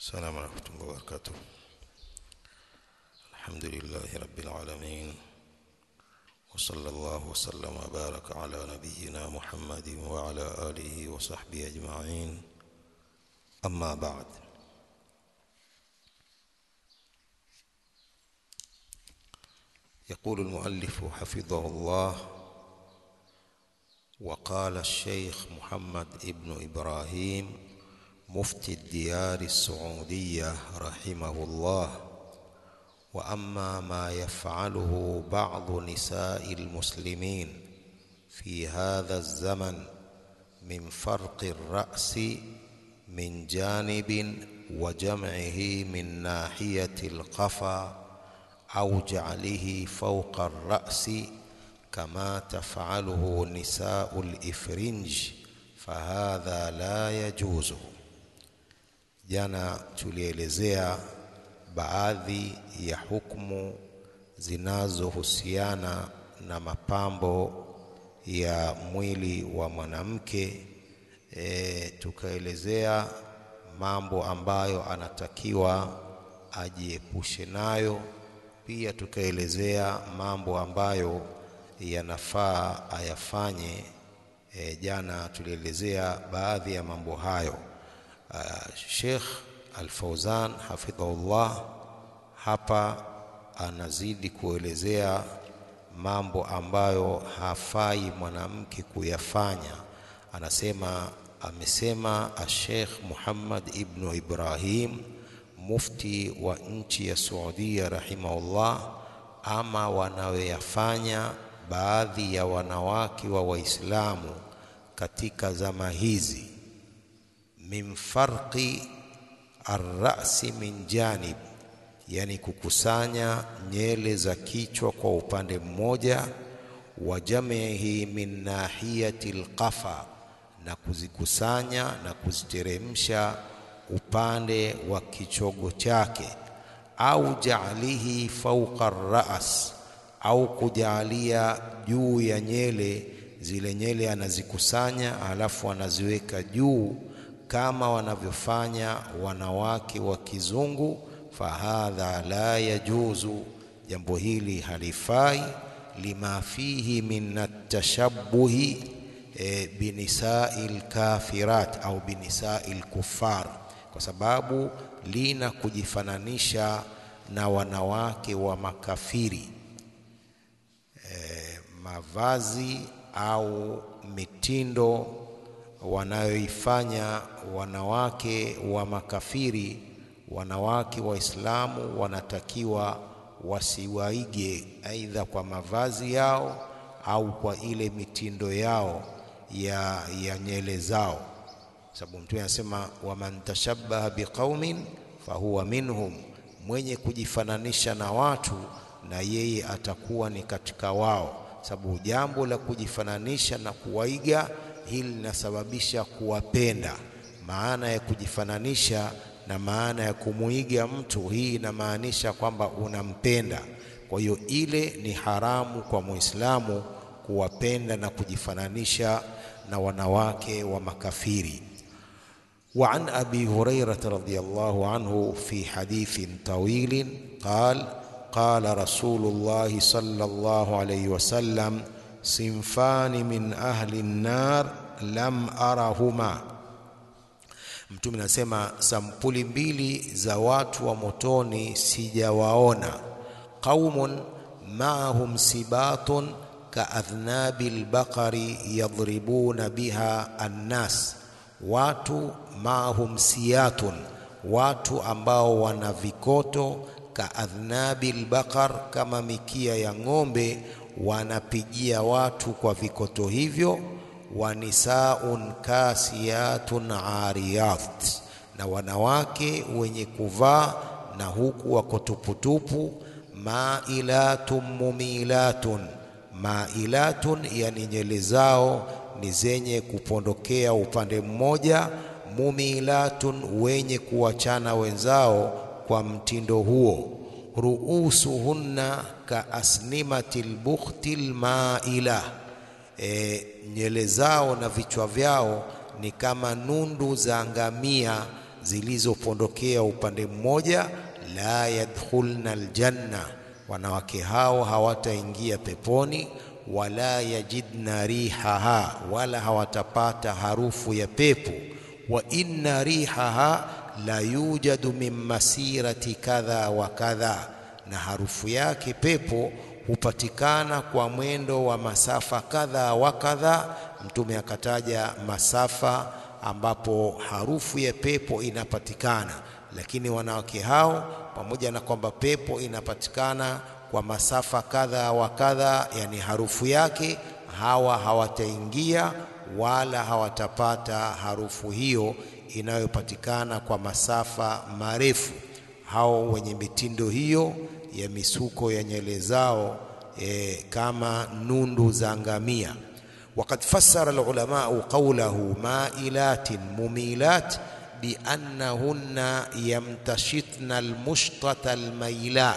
السلام ورحمة الله وبركاته الحمد لله رب العالمين وصلى الله وسلم وبارك على نبينا محمد وعلى آله وصحبه أجمعين أما بعد يقول المؤلف حفظه الله وقال الشيخ محمد ابن إبراهيم مفتي الديار السعودية رحمه الله وأما ما يفعله بعض نساء المسلمين في هذا الزمن من فرق الرأس من جانب وجمعه من ناحية القفا أو جعله فوق الرأس كما تفعله نساء الإفرنج فهذا لا يجوز jana tulielezea baadhi ya hukumu zinazohusiana na mapambo ya mwili wa mwanamke e, tukaelezea mambo ambayo anatakiwa ajiepushe nayo pia tukaelezea mambo ambayo yanafaa ayafanye e, jana tulielezea baadhi ya mambo hayo uh, Sheikh Al-Fauzan hafidhahullah hapa anazidi kuelezea mambo ambayo hafai mwanamke kuyafanya anasema amesema Sheikh Muhammad ibn Ibrahim mufti wa nchi ya Saudia rahimahullah ama wanaoyafanya baadhi ya wanawake wa Waislamu katika zama hizi min farqi arrasi min janib, yani kukusanya nyele za kichwa kwa upande mmoja, wa jamihi min nahiyati alqafa, na kuzikusanya na kuziteremsha upande wa kichogo chake, au jaalihi fauqa ras, au kujaalia juu ya nyele zile nyele anazikusanya halafu anaziweka juu kama wanavyofanya wanawake wa kizungu, fahadha la yajuzu, jambo hili halifai, lima fihi min atashabuhi e, binisai lkafirat au binisai lkufar, kwa sababu lina kujifananisha na wanawake wa makafiri e, mavazi au mitindo wanayoifanya wanawake wa makafiri, wanawake Waislamu wanatakiwa wasiwaige aidha kwa mavazi yao au kwa ile mitindo yao ya, ya nyele zao, sababu Mtume anasema waman tashabbaha biqaumin fahuwa minhum, mwenye kujifananisha na watu na yeye atakuwa ni katika wao, sababu jambo la kujifananisha na kuwaiga hili linasababisha kuwapenda. Maana ya kujifananisha na maana ya kumuiga mtu, hii inamaanisha kwamba unampenda. Kwa hiyo ile ni haramu kwa Muislamu kuwapenda na kujifananisha na wanawake wa makafiri. Wa an abi hurairata radhiyallahu anhu fi hadithin tawilin qal qala rasulullahi sallallahu alayhi wasallam sinfani min ahli nnar lam arahuma, Mtume anasema sampuli mbili za watu wa motoni sijawaona. Qaumun maahum sibatun kaadhnabi lbaqari yadhribuna biha annas, watu maahum siyatun, watu ambao wana vikoto kaadhnabi lbaqar, kama mikia ya ng'ombe wanapigia watu kwa vikoto hivyo. wa nisaun kasiyatun ariyat, na wanawake wenye kuvaa na huku wako tuputupu. mailatun mumilatun, mailatun, yani nyele zao ni zenye kupondokea upande mmoja. mumilatun, wenye kuwachana wenzao kwa mtindo huo ruusuhunna ka asnimati lbukhti lmaila, e, nyele zao na vichwa vyao ni kama nundu za ngamia zilizopondokea upande mmoja, la yadkhulna aljanna, wanawake hao hawataingia peponi. Wala yajidna rihaha, wala hawatapata harufu ya pepo. Wa inna rihaha la yujadu min masirati kadha wa kadha, na harufu yake pepo hupatikana kwa mwendo wa masafa kadha wa kadha. Mtume akataja masafa ambapo harufu ya pepo inapatikana, lakini wanawake hao pamoja na kwamba pepo inapatikana kwa masafa kadha wa kadha, yani harufu yake, hawa hawataingia wala hawatapata harufu hiyo inayopatikana kwa masafa marefu. Hao wenye mitindo hiyo ya misuko ya nywele zao e, kama nundu za ngamia. Waqad fassara alulamau qawlahu mailatin mumilat biannahunna yamtashitna almushtata almaila.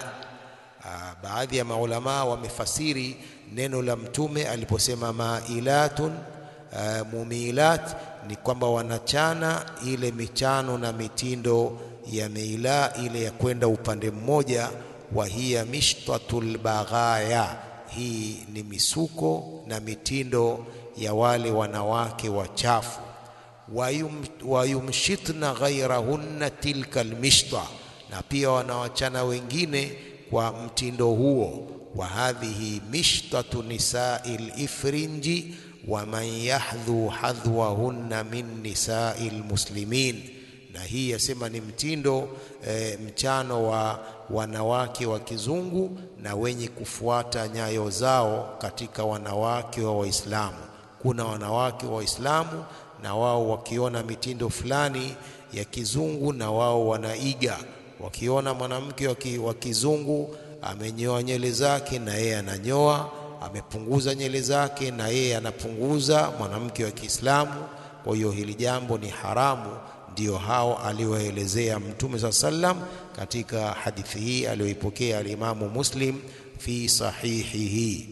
Baadhi ya maulamaa wamefasiri neno la Mtume aliposema mailatun Uh, mumilat ni kwamba wanachana ile michano na mitindo ya meila ile ya kwenda upande mmoja. wa hiya mishtatul baghaya, hii ni misuko na mitindo ya wale wanawake wachafu. Wayum, wayumshitna ghairahunna tilka almishta, na pia wanawachana wengine kwa mtindo huo. wa hadhihi mishtatu nisai lifrinji wa man yahdhu hadhwahunna min nisai lmuslimin, na hii yasema ni mtindo e, mchano wa wanawake wa kizungu na wenye kufuata nyayo zao katika wanawake wa Waislamu. Kuna wanawake wa Waislamu na wao wakiona mitindo fulani ya kizungu na wao wanaiga. Wakiona mwanamke wa kizungu amenyoa nywele zake na yeye ananyoa amepunguza nywele zake na yeye anapunguza, mwanamke wa Kiislamu. Kwa hiyo hili jambo ni haramu, ndiyo hao aliwaelezea Mtume saa sallam katika hadithi hii aliyoipokea alimamu Muslim fi sahihihi.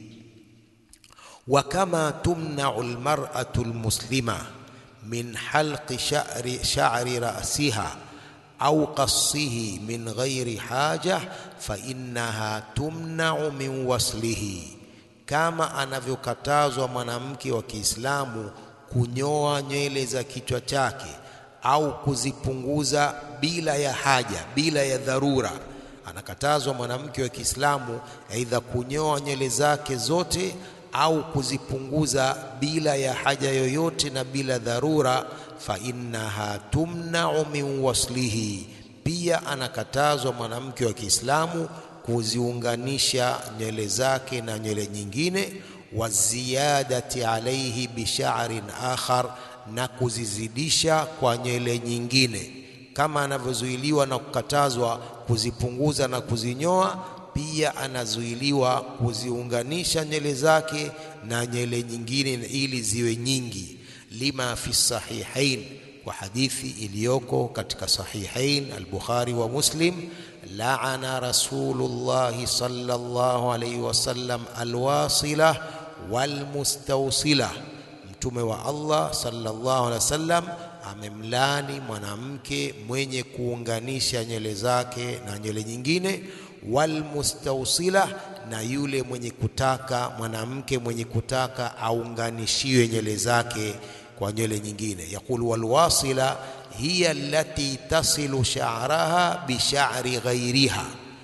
Wa kama tumnau almar'atu almuslima min halqi sha'ri sha'ri ra'siha au qassihi min ghairi haja fa innaha tumnau min waslihi kama anavyokatazwa mwanamke wa Kiislamu kunyoa nywele za kichwa chake au kuzipunguza bila ya haja, bila ya dharura. Anakatazwa mwanamke wa Kiislamu aidha kunyoa nywele zake zote au kuzipunguza bila ya haja yoyote na bila dharura. Fa innaha tumnau min waslihi, pia anakatazwa mwanamke wa Kiislamu kuziunganisha nywele zake na nywele nyingine, wa ziyadati alaihi bisha'rin akhar, na kuzizidisha kwa nywele nyingine, kama anavyozuiliwa na kukatazwa kuzipunguza na kuzinyoa, pia anazuiliwa kuziunganisha nywele zake na nywele nyingine ili ziwe nyingi. Lima fi sahihain, kwa hadithi iliyoko katika Sahihain al-Bukhari wa Muslim Laana Rasulullahi sallallahu alayhi wasallam alwasila walmustawsila, Mtume wa Allah sallallahu alayhi wasallam amemlani mwanamke mwenye kuunganisha nywele zake na nywele nyingine, walmustawsila, na yule mwenye kutaka mwanamke mwenye kutaka aunganishiwe nywele zake kwa nywele nyingine. Yaqulu walwasila hiya allati tasilu sha'raha bi sha'ri ghairiha,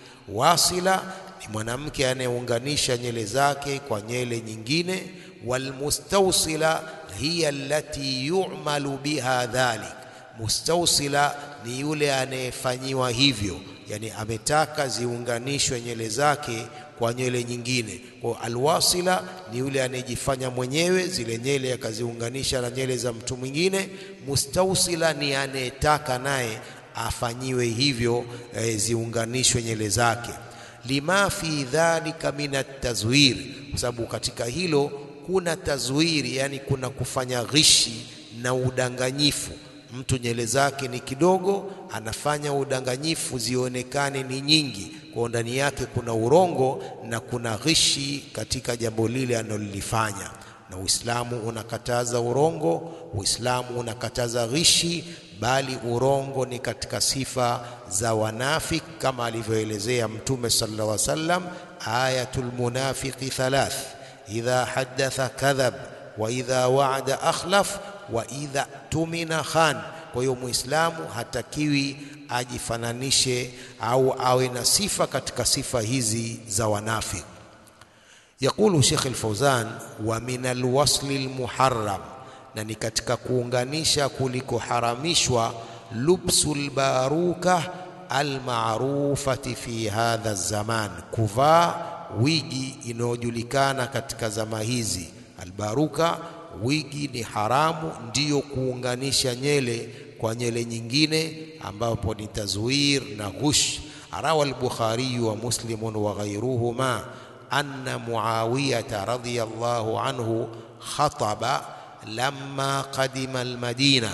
wasila ni mwanamke anayeunganisha nywele zake kwa nywele nyingine. Walmustawsila hiya allati yu'malu biha dhalik, mustawsila ni yule anayefanyiwa hivyo, yani ametaka ziunganishwe nywele zake kwa nywele nyingine. Kwa alwasila ni yule anayejifanya mwenyewe zile nywele akaziunganisha na nywele za mtu mwingine. Mustawsila ni anayetaka naye afanyiwe hivyo, e, ziunganishwe nywele zake. Lima fi dhalika min atazwir, kwa sababu katika hilo kuna tazwiri, yani kuna kufanya ghishi na udanganyifu. Mtu nywele zake ni kidogo, anafanya udanganyifu zionekane ni nyingi kwa ndani yake kuna urongo na kuna ghishi katika jambo lile analolifanya. Na Uislamu unakataza urongo, Uislamu unakataza ghishi, bali urongo ni katika sifa za wanafik kama alivyoelezea Mtume sallallahu alaihi wasallam, ayatul munafiqi thalath idha haddatha kadhab wa idha wa'ada akhlaf wa idha tumina khan. Kwa hiyo Muislamu hatakiwi ajifananishe au awe na sifa katika sifa hizi za wanafik. Yaqulu Sheikh al-Fauzan, wa min alwasli almuharram, na ni katika kuunganisha kulikoharamishwa lubsul baruka almarufati fi hadha zaman, kuvaa wigi inayojulikana katika zama hizi. Albaruka, wigi ni haramu, ndiyo kuunganisha nyele kwa nyele nyingine, ambapo ni tazwir na ghush. Rawa al-Bukhari wa Muslim wa ghayruhuma anna Muawiyata radhiyallahu anhu khataba lamma qadima almadina.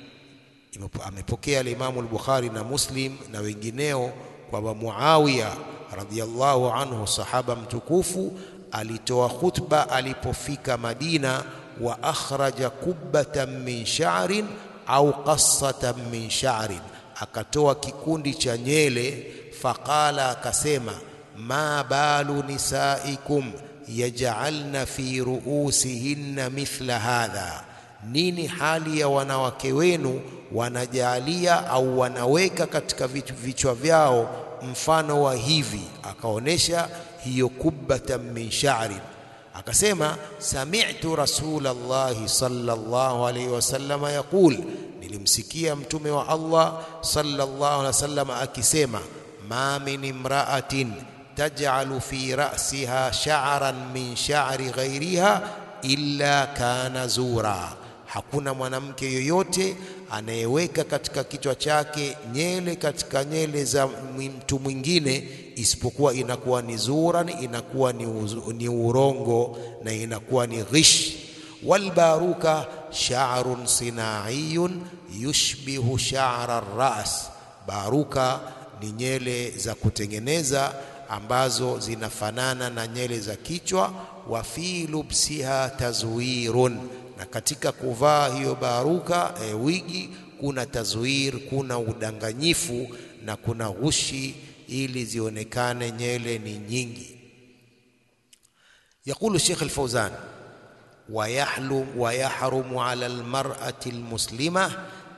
Amepokea alimamu al-Bukhari na Muslim na wengineo kwamba Muawiya radhiyallahu anhu sahaba mtukufu alitoa khutba alipofika Madina, wa akhraja kubbatan min sha'rin au qassatan min sha'rin, akatoa kikundi cha nyele. Faqala, akasema ma balu nisaikum yaj'alna fi ruusihinna mithla hadha, nini hali ya wanawake wenu wanajalia au wanaweka katika vichwa vyao mfano wa hivi. Akaonesha hiyo kubbatan min sha'rin, akasema sami'tu rasulallahi sallallahu alayhi wasallam yaqul, nilimsikia mtume wa Allah sallallahu alayhi wasallam akisema ma min imra'atin taj'alu fi ra'siha sha'ran min sha'ri ghayriha illa kana zura, hakuna mwanamke yoyote anayeweka katika kichwa chake nyele katika nyele za mtu mwingine isipokuwa inakuwa ni zuran, inakuwa ni, uzu, ni urongo na inakuwa ni ghish. Walbaruka sha'run sinaiyun yushbihu sha'ra ras, baruka ni nyele za kutengeneza ambazo zinafanana na nyele za kichwa. Wa fi lubsiha tazwirun na katika kuvaa hiyo baruka e, wigi kuna tazwir, kuna udanganyifu na kuna ghushi, ili zionekane nyele ni nyingi. Yaqulu Sheikh al-Fawzan wa yahrumu ala almar'ati almuslima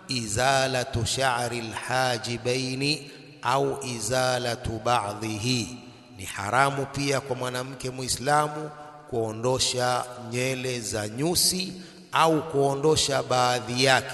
izalatu sha'ri alhajibaini au izalatu ba'dhihi, ni haramu pia kwa mwanamke Muislamu kuondosha nyele za nyusi au kuondosha baadhi yake.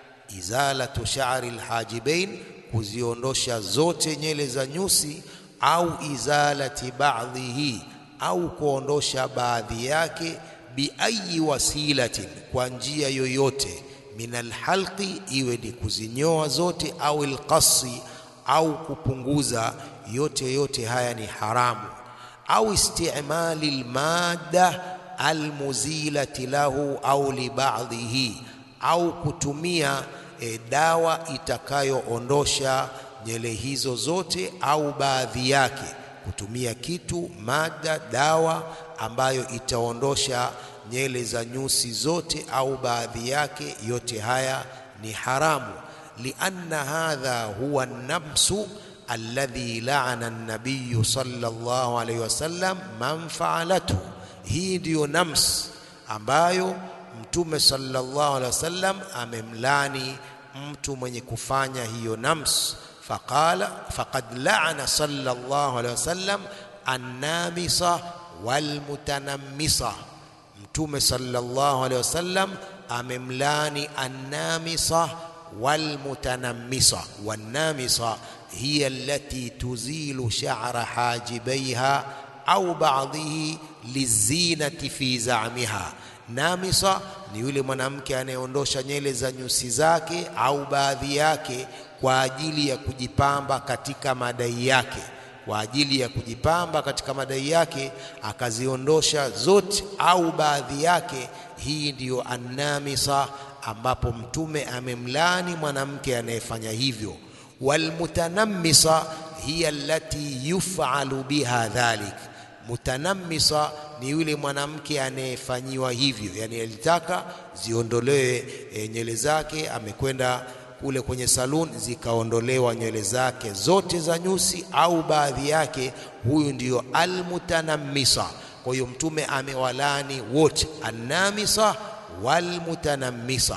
Izalatu sha'ri alhajibain, kuziondosha zote nyele za nyusi, au izalati ba'dhihi, au kuondosha baadhi yake. Biayi wasilatin, kwa njia yoyote. Min alhalqi, iwe ni kuzinyoa zote, au alqasi, au kupunguza yote. Yote haya ni haramu au istimali almadda almuzilati lahu au libadhihi, au kutumia e, dawa itakayoondosha nyele hizo zote au baadhi yake. Kutumia kitu mada, dawa ambayo itaondosha nyele za nyusi zote au baadhi yake, yote haya ni haramu. lianna hadha huwa nabsu alladhi laana an-nabiy sallallahu alayhi wasallam man fa'alathu, hii ndiyo nams ambayo Mtume sallallahu alayhi wasallam amemlani mtu mwenye kufanya hiyo nams. Faqala faqad laana sallallahu alayhi wasallam annamisa walmutanammisa, Mtume sallallahu alayhi wasallam amemlani annamisa walmutanammisa. Wannamisa hiya allati tuzilu sha'ra hajibaiha au ba'dhihi lizinati fi za'miha. Namisa ni yule mwanamke anayeondosha nyele za nyusi zake au baadhi yake kwa ajili ya kujipamba katika madai yake, kwa ajili ya kujipamba katika madai yake akaziondosha zote au baadhi yake. Hii ndiyo annamisa, ambapo Mtume amemlani mwanamke anayefanya hivyo. Walmutanammisa hiya allati yuf'alu biha dhalik, mutanammisa ni yule mwanamke anayefanyiwa hivyo, yani alitaka ziondolewe e, nyele zake, amekwenda kule kwenye saluni zikaondolewa nywele zake zote za nyusi au baadhi yake, huyu ndiyo almutanammisa. Kwa hiyo Mtume amewalani wote, annamisa walmutanammisa.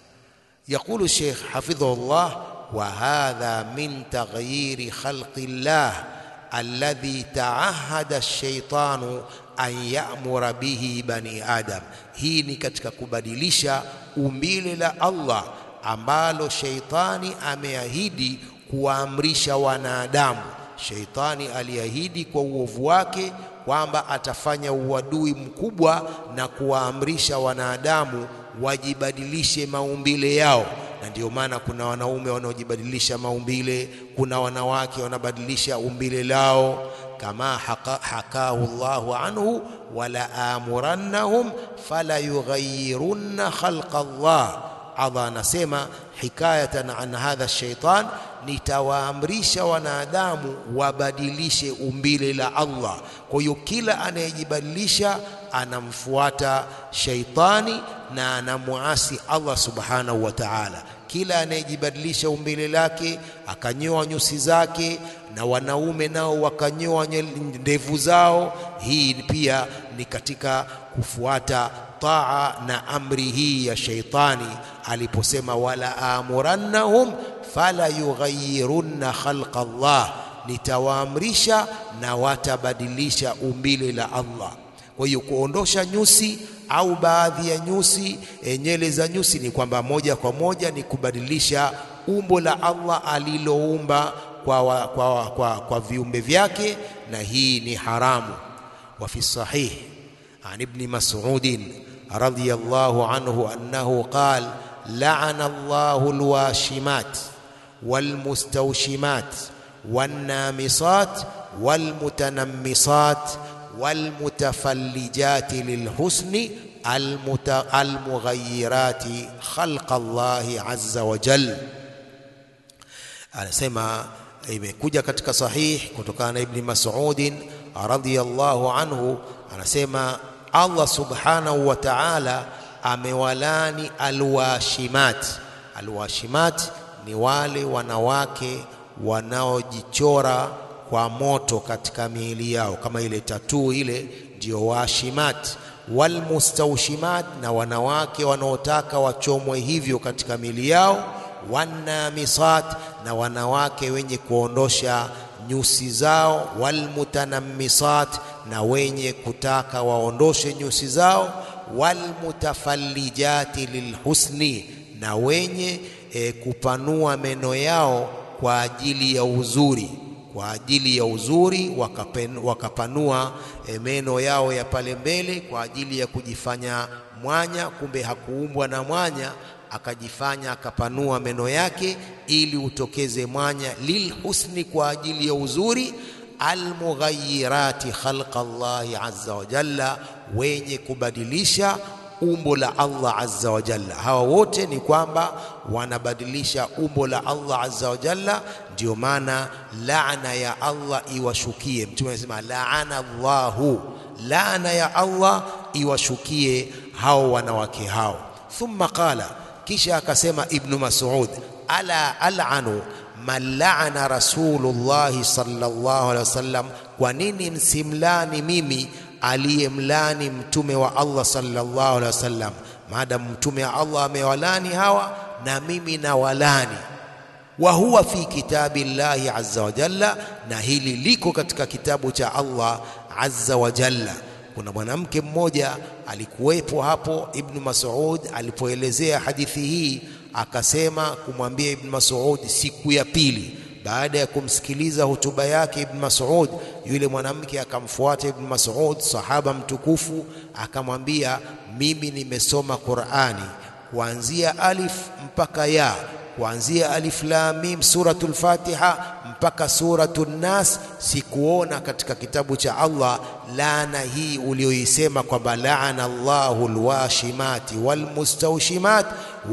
Yaqulu Sheikh hafidhahullah, wa hadha min taghyiri khalqi llah alladhi taahada ash-shaytanu an ya'mura bihi bani adam. Hii ni katika kubadilisha umbile la Allah ambalo sheitani ameahidi kuwaamrisha wanadamu. Sheitani aliahidi kwa uovu wake kwamba atafanya uadui mkubwa na kuwaamrisha wanadamu wajibadilishe maumbile yao, na ndio maana kuna wanaume wanaojibadilisha maumbile, kuna wanawake wanabadilisha umbile lao, kama haka, hakahu Allahu anhu wala amurannahum fala yughayyirunna khalqa Allah. Allah anasema hikayatan an hadha shaitan, nitawaamrisha wanadamu wabadilishe umbile la Allah. Kwa hiyo kila anayejibadilisha anamfuata shaitani na anamuasi Allah subhanahu wa ta'ala. Kila anayejibadilisha umbile lake akanyoa nyusi zake, na wanaume nao wakanyoa ndevu zao, hii pia ni katika kufuata taa na amri hii ya shaitani aliposema, wala amurannahum fala yughayyirunna khalqa Allah, nitawaamrisha na watabadilisha umbile la Allah. Kwa hiyo kuondosha nyusi au baadhi ya nyusi, e, nywele za nyusi ni kwamba moja kwa moja ni kubadilisha umbo la Allah aliloumba kwa, wa, kwa, wa, kwa, kwa viumbe vyake, na hii ni haramu. Wa fi sahih an ibni Mas'udin radhiyallahu anhu annahu qal la'ana Allahu alwashimat walmustawshimat wannamisat walmutanammisat walmutafallijati lilhusni almughayyirati khalqa Allahi azza wa jal. Anasema imekuja katika sahih kutokana na Ibni Mas'udin radhiyallahu anhu, anasema Allah subhanahu wa ta'ala amewalani alwashimat. Alwashimat ni wale wanawake wanaojichora kwa moto katika miili yao kama ile tatuu ile, ndio washimat. Walmustawshimat, na wanawake wanaotaka wachomwe hivyo katika miili yao. Wannamisat, na wanawake wenye kuondosha nyusi zao. Walmutanammisat, na wenye kutaka waondoshe nyusi zao. Walmutafallijati lilhusni, na wenye e, kupanua meno yao kwa ajili ya uzuri kwa ajili ya uzuri wakapen, wakapanua e, meno yao ya pale mbele kwa ajili ya kujifanya mwanya, kumbe hakuumbwa na mwanya, akajifanya akapanua meno yake ili utokeze mwanya. Lilhusni, kwa ajili ya uzuri. Almughayyirati khalqa Allahi azza wa jalla, wenye kubadilisha umbo la Allah azza wa jalla. Hawa wote ni kwamba wanabadilisha umbo la Allah azza wa jalla. Ndio maana laana ya Allah iwashukie. Mtume anasema laana Allahu, laana ya Allah iwashukie hao wanawake hao. Thumma qala, kisha akasema Ibnu Mas'ud, ala al'anu man la'ana Rasulullahi sallallahu alaihi wasallam, kwa nini msimlani mimi aliyemlani mtume wa Allah sallallahu alaihi wasallam. Maadamu mtume wa Allah amewalani hawa, na mimi na walani. Wa huwa fi kitabi llahi azza wa jalla, na hili liko katika kitabu cha Allah azza wa jalla. Kuna mwanamke mmoja alikuwepo hapo, Ibnu Mas'ud alipoelezea hadithi hii, akasema kumwambia Ibnu Mas'ud siku ya pili baada ya kumsikiliza hotuba yake Ibn Mas'ud, yule mwanamke akamfuata Ibn Mas'ud, sahaba mtukufu, akamwambia mimi nimesoma Qur'ani kuanzia alif mpaka ya, kuanzia alif lam mim suratul Fatiha mpaka suratul Nas, sikuona katika kitabu cha Allah laana hii ulioisema kwamba laana Allahu alwashimati walmustawshimat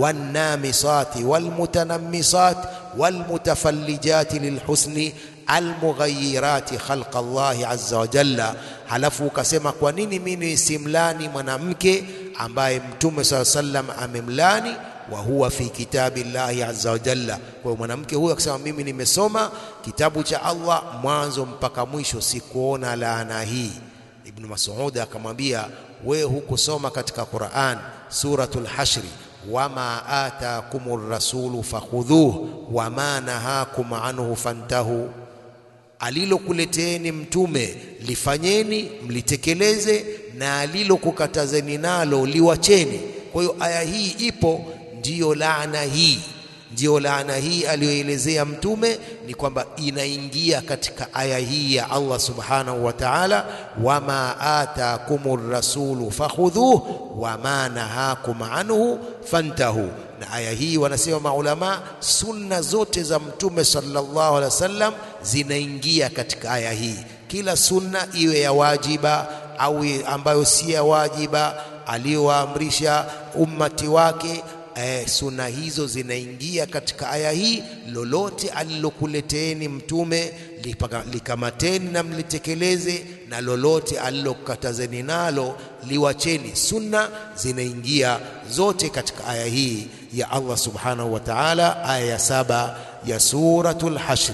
wannamisati walmutanammisat walmutafallijati lilhusni almughayyirati khalqa Allahi azza wa jalla. Halafu ukasema kwa nini mimi simlani mwanamke ambaye Mtume saa sallam amemlani? wa huwa fi kitabi llahi azza wa jalla. Kwa hiyo mwanamke huyo akisema mimi nimesoma kitabu cha Allah mwanzo mpaka mwisho, sikuona laana hii. Ibn Mas'ud akamwambia we hukusoma katika Qur'an suratul Hashri, wama atakumur rasulu fakhudhuhu wama nahakum anhu fantahu alilokuleteeni mtume lifanyeni, mlitekeleze, na alilokukatazeni nalo liwacheni. Kwa hiyo aya hii ipo, ndiyo laana hii, ndiyo laana hii aliyoelezea mtume ni kwamba inaingia katika aya hii ya Allah subhanahu wa ta'ala, wama atakumur rasulu fakhudhuhu wama nahakum anhu fantahu na aya hii wanasema maulama, sunna zote za mtume sallallahu alaihi wasallam zinaingia katika aya hii. Kila sunna iwe ya wajiba au ambayo si ya wajiba, aliyowaamrisha ummati wake eh, sunna hizo zinaingia katika aya hii. Lolote alilokuleteeni mtume likamateni na mlitekeleze, na lolote alilokatazeni nalo liwacheni. Sunna zinaingia zote katika aya hii ya Allah subhanahu wa ta'ala, aya ya saba ya suratul Hashr.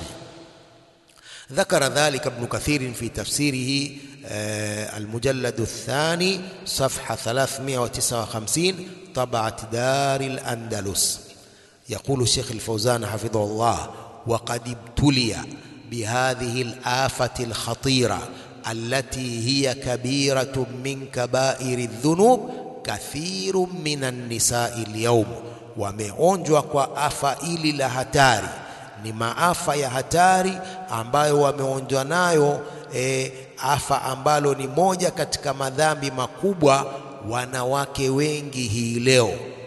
ذكر ذلك ابن كثير في تفسيره المجلد الثاني صفحة 359 طبعة دار الأندلس يقول الشيخ الفوزان حفظه الله وقد ابتلي بهذه الآفة الخطيرة التي هي كبيرة من كبائر الذنوب كثير من النساء اليوم wameonjwa kwa afa ili la hatari ni maafa ya hatari ambayo wameonjwa nayo e, afa ambalo ni moja katika madhambi makubwa wanawake wengi hii leo.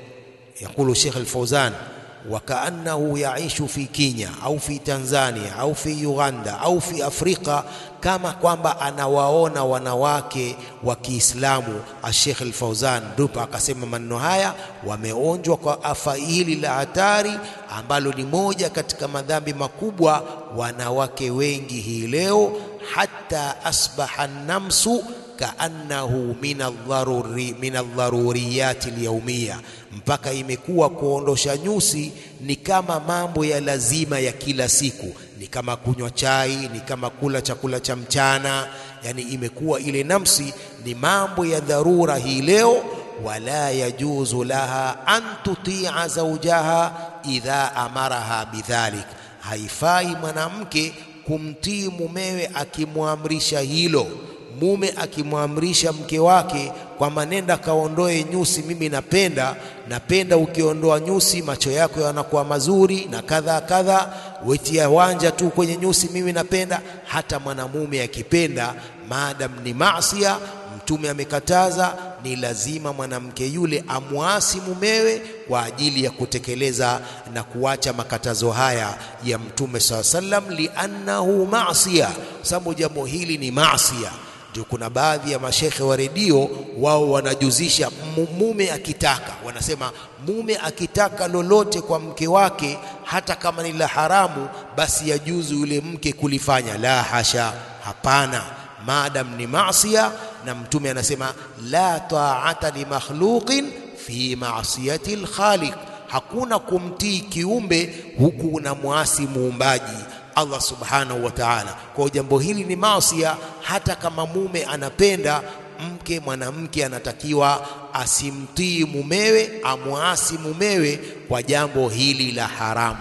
Yakulu Sheikh Al-Fauzan wakaannahu yaishu fi Kenya au fi Tanzania au fi Uganda au fi Afrika, kama kwamba anawaona wanawake wa Kiislamu. Sheikh Al-Fauzan ndipo akasema maneno haya, wameonjwa kwa afa hili la hatari ambalo ni moja katika madhambi makubwa wanawake wengi hii leo, hata asbaha namsu kaannahu min aldharuri min aldharuriyati alyawmiya, mpaka imekuwa kuondosha nyusi ni kama mambo ya lazima ya kila siku, ni kama kunywa chai, ni kama kula chakula cha mchana. Yani imekuwa ile namsi ni mambo ya dharura hii leo. Wala yajuzu laha an tutia zaujaha idha amaraha bidhalik, haifai mwanamke kumtii mumewe akimwamrisha hilo mume akimwamrisha mke wake kwamba nenda kaondoe nyusi, mimi napenda napenda ukiondoa nyusi macho yako yanakuwa mazuri na kadha kadha, wetia wanja tu kwenye nyusi, mimi napenda. Hata mwanamume akipenda, maadam ni maasia, Mtume amekataza, ni lazima mwanamke yule amwasi mumewe kwa ajili ya kutekeleza na kuacha makatazo haya ya Mtume saa sallam, liannahu maasia, sababu jambo hili ni maasia ndio kuna baadhi ya mashekhe wa redio wao wanajuzisha mume akitaka, wanasema mume akitaka lolote kwa mke wake, hata kama ni la haramu, basi yajuzu yule mke kulifanya. La hasha, hapana, maadam ni maasia. Na Mtume anasema la taata li makhluqin fi maasiyati lkhaliq, hakuna kumtii kiumbe huku unamwasi muumbaji Allah subhanahu wa ta'ala. Kwa jambo hili ni maasia, hata kama mume anapenda mke, mwanamke anatakiwa asimtii mumewe, amwasi mumewe kwa jambo hili la haramu.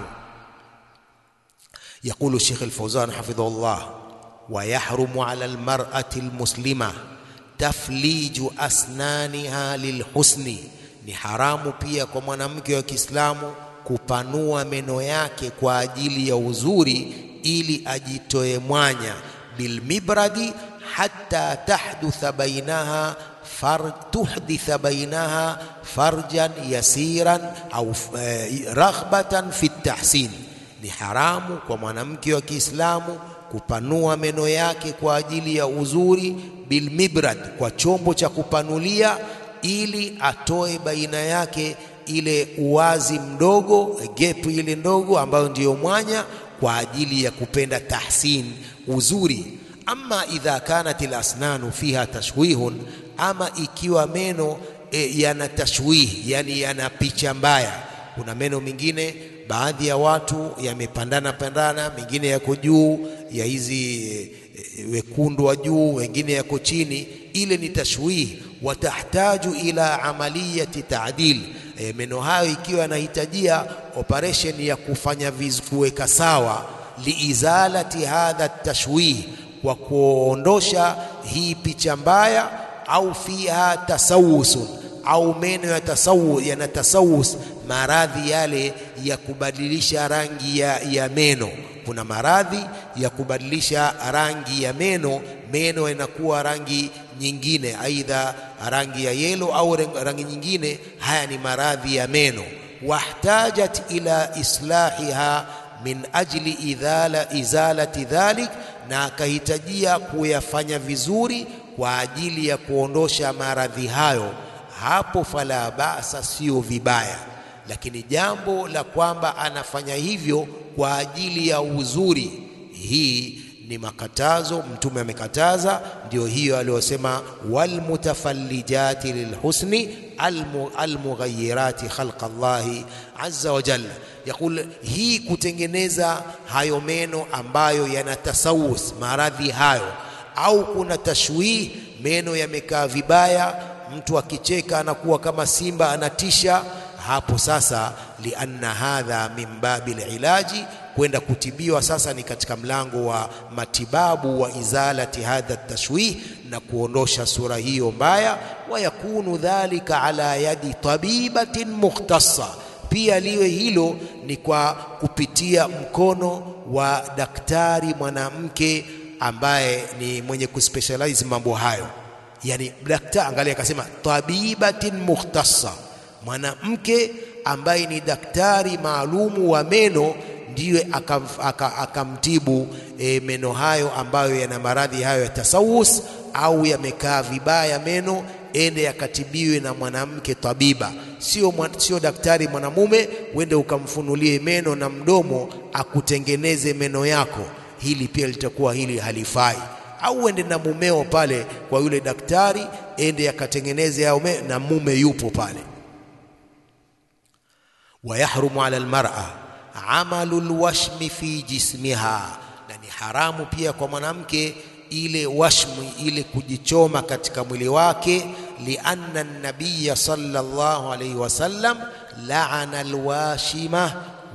Yaqulu Sheikh Al-Fawzan hafidhahullah, wa yahrumu ala almar'ati almuslima tafliju asnaniha lilhusni, ni haramu pia kwa mwanamke wa Kiislamu kupanua meno yake kwa ajili ya uzuri, ili ajitoe mwanya. Bilmibradi hatta tahdutha bainaha far, tuhditha bainaha farjan yasiran au eh, raghbatan fi tahsin. Ni haramu kwa mwanamke wa Kiislamu kupanua meno yake kwa ajili ya uzuri, bilmibrad, kwa chombo cha kupanulia, ili atoe baina yake ile uwazi mdogo gepu ile ndogo ambayo ndiyo mwanya kwa ajili ya kupenda tahsin uzuri. Ama idha kanat alasnanu fiha tashwihun, ama ikiwa meno e, yana tashwih, yani yana picha mbaya, Kuna meno mengine baadhi ya watu yamepandana pandana, mengine yako juu ya hizi e, wekundu wa juu, wengine yako chini. Ile ni tashwih, watahtaju ila amaliyati taadil. E, meno hayo ikiwa yanahitajia operation ya kufanya vizu, kuweka sawa, liizalati hadha tashwih, kwa kuondosha hii picha mbaya, au fiha tasawusun au meno ya tasawu yana tasawus, maradhi yale ya kubadilisha rangi ya, ya meno. Kuna maradhi ya kubadilisha rangi ya meno, meno yanakuwa rangi nyingine, aidha rangi ya yelo au rangi nyingine. Haya ni maradhi ya meno. Wahtajat ila islahiha min ajli idhala izalati dhalik, na akahitajia kuyafanya vizuri kwa ajili ya kuondosha maradhi hayo hapo fala basa, sio vibaya. Lakini jambo la kwamba anafanya hivyo kwa ajili ya uzuri, hii ni makatazo. Mtume amekataza, ndio hiyo aliyosema, walmutafallijati lilhusni almughayirati khalqa Allahi azza wa jalla. Yaqul, hii kutengeneza hayo meno ambayo yana tasawus, maradhi hayo, au kuna tashwih, meno yamekaa vibaya mtu akicheka anakuwa kama simba anatisha. Hapo sasa, lianna hadha min babi lilaji, kwenda kutibiwa sasa ni katika mlango wa matibabu wa izalati hadha tashwih, na kuondosha sura hiyo mbaya. Wa yakunu dhalika ala yadi tabibatin mukhtassa, pia liwe hilo ni kwa kupitia mkono wa daktari mwanamke ambaye ni mwenye kuspecialize mambo hayo Yani daktari, angalia, akasema tabibatin mukhtassa, mwanamke ambaye ni daktari maalumu wa meno, ndiye akamtibu e, meno hayo ambayo yana maradhi hayo ya tasawus au yamekaa vibaya meno, ende yakatibiwe na mwanamke tabiba, sio sio daktari mwanamume, uende ukamfunulie meno na mdomo akutengeneze meno yako. Hili pia litakuwa hili halifai au uende na mumeo pale kwa yule daktari, ende akatengeneze hao na mume yupo pale. Wa yahrumu ala almar'a amalu alwashmi fi jismiha, na ni haramu pia kwa mwanamke ile washmi, ile kujichoma katika mwili wake. Lianna nabiya sallallahu alayhi wasallam laana alwashima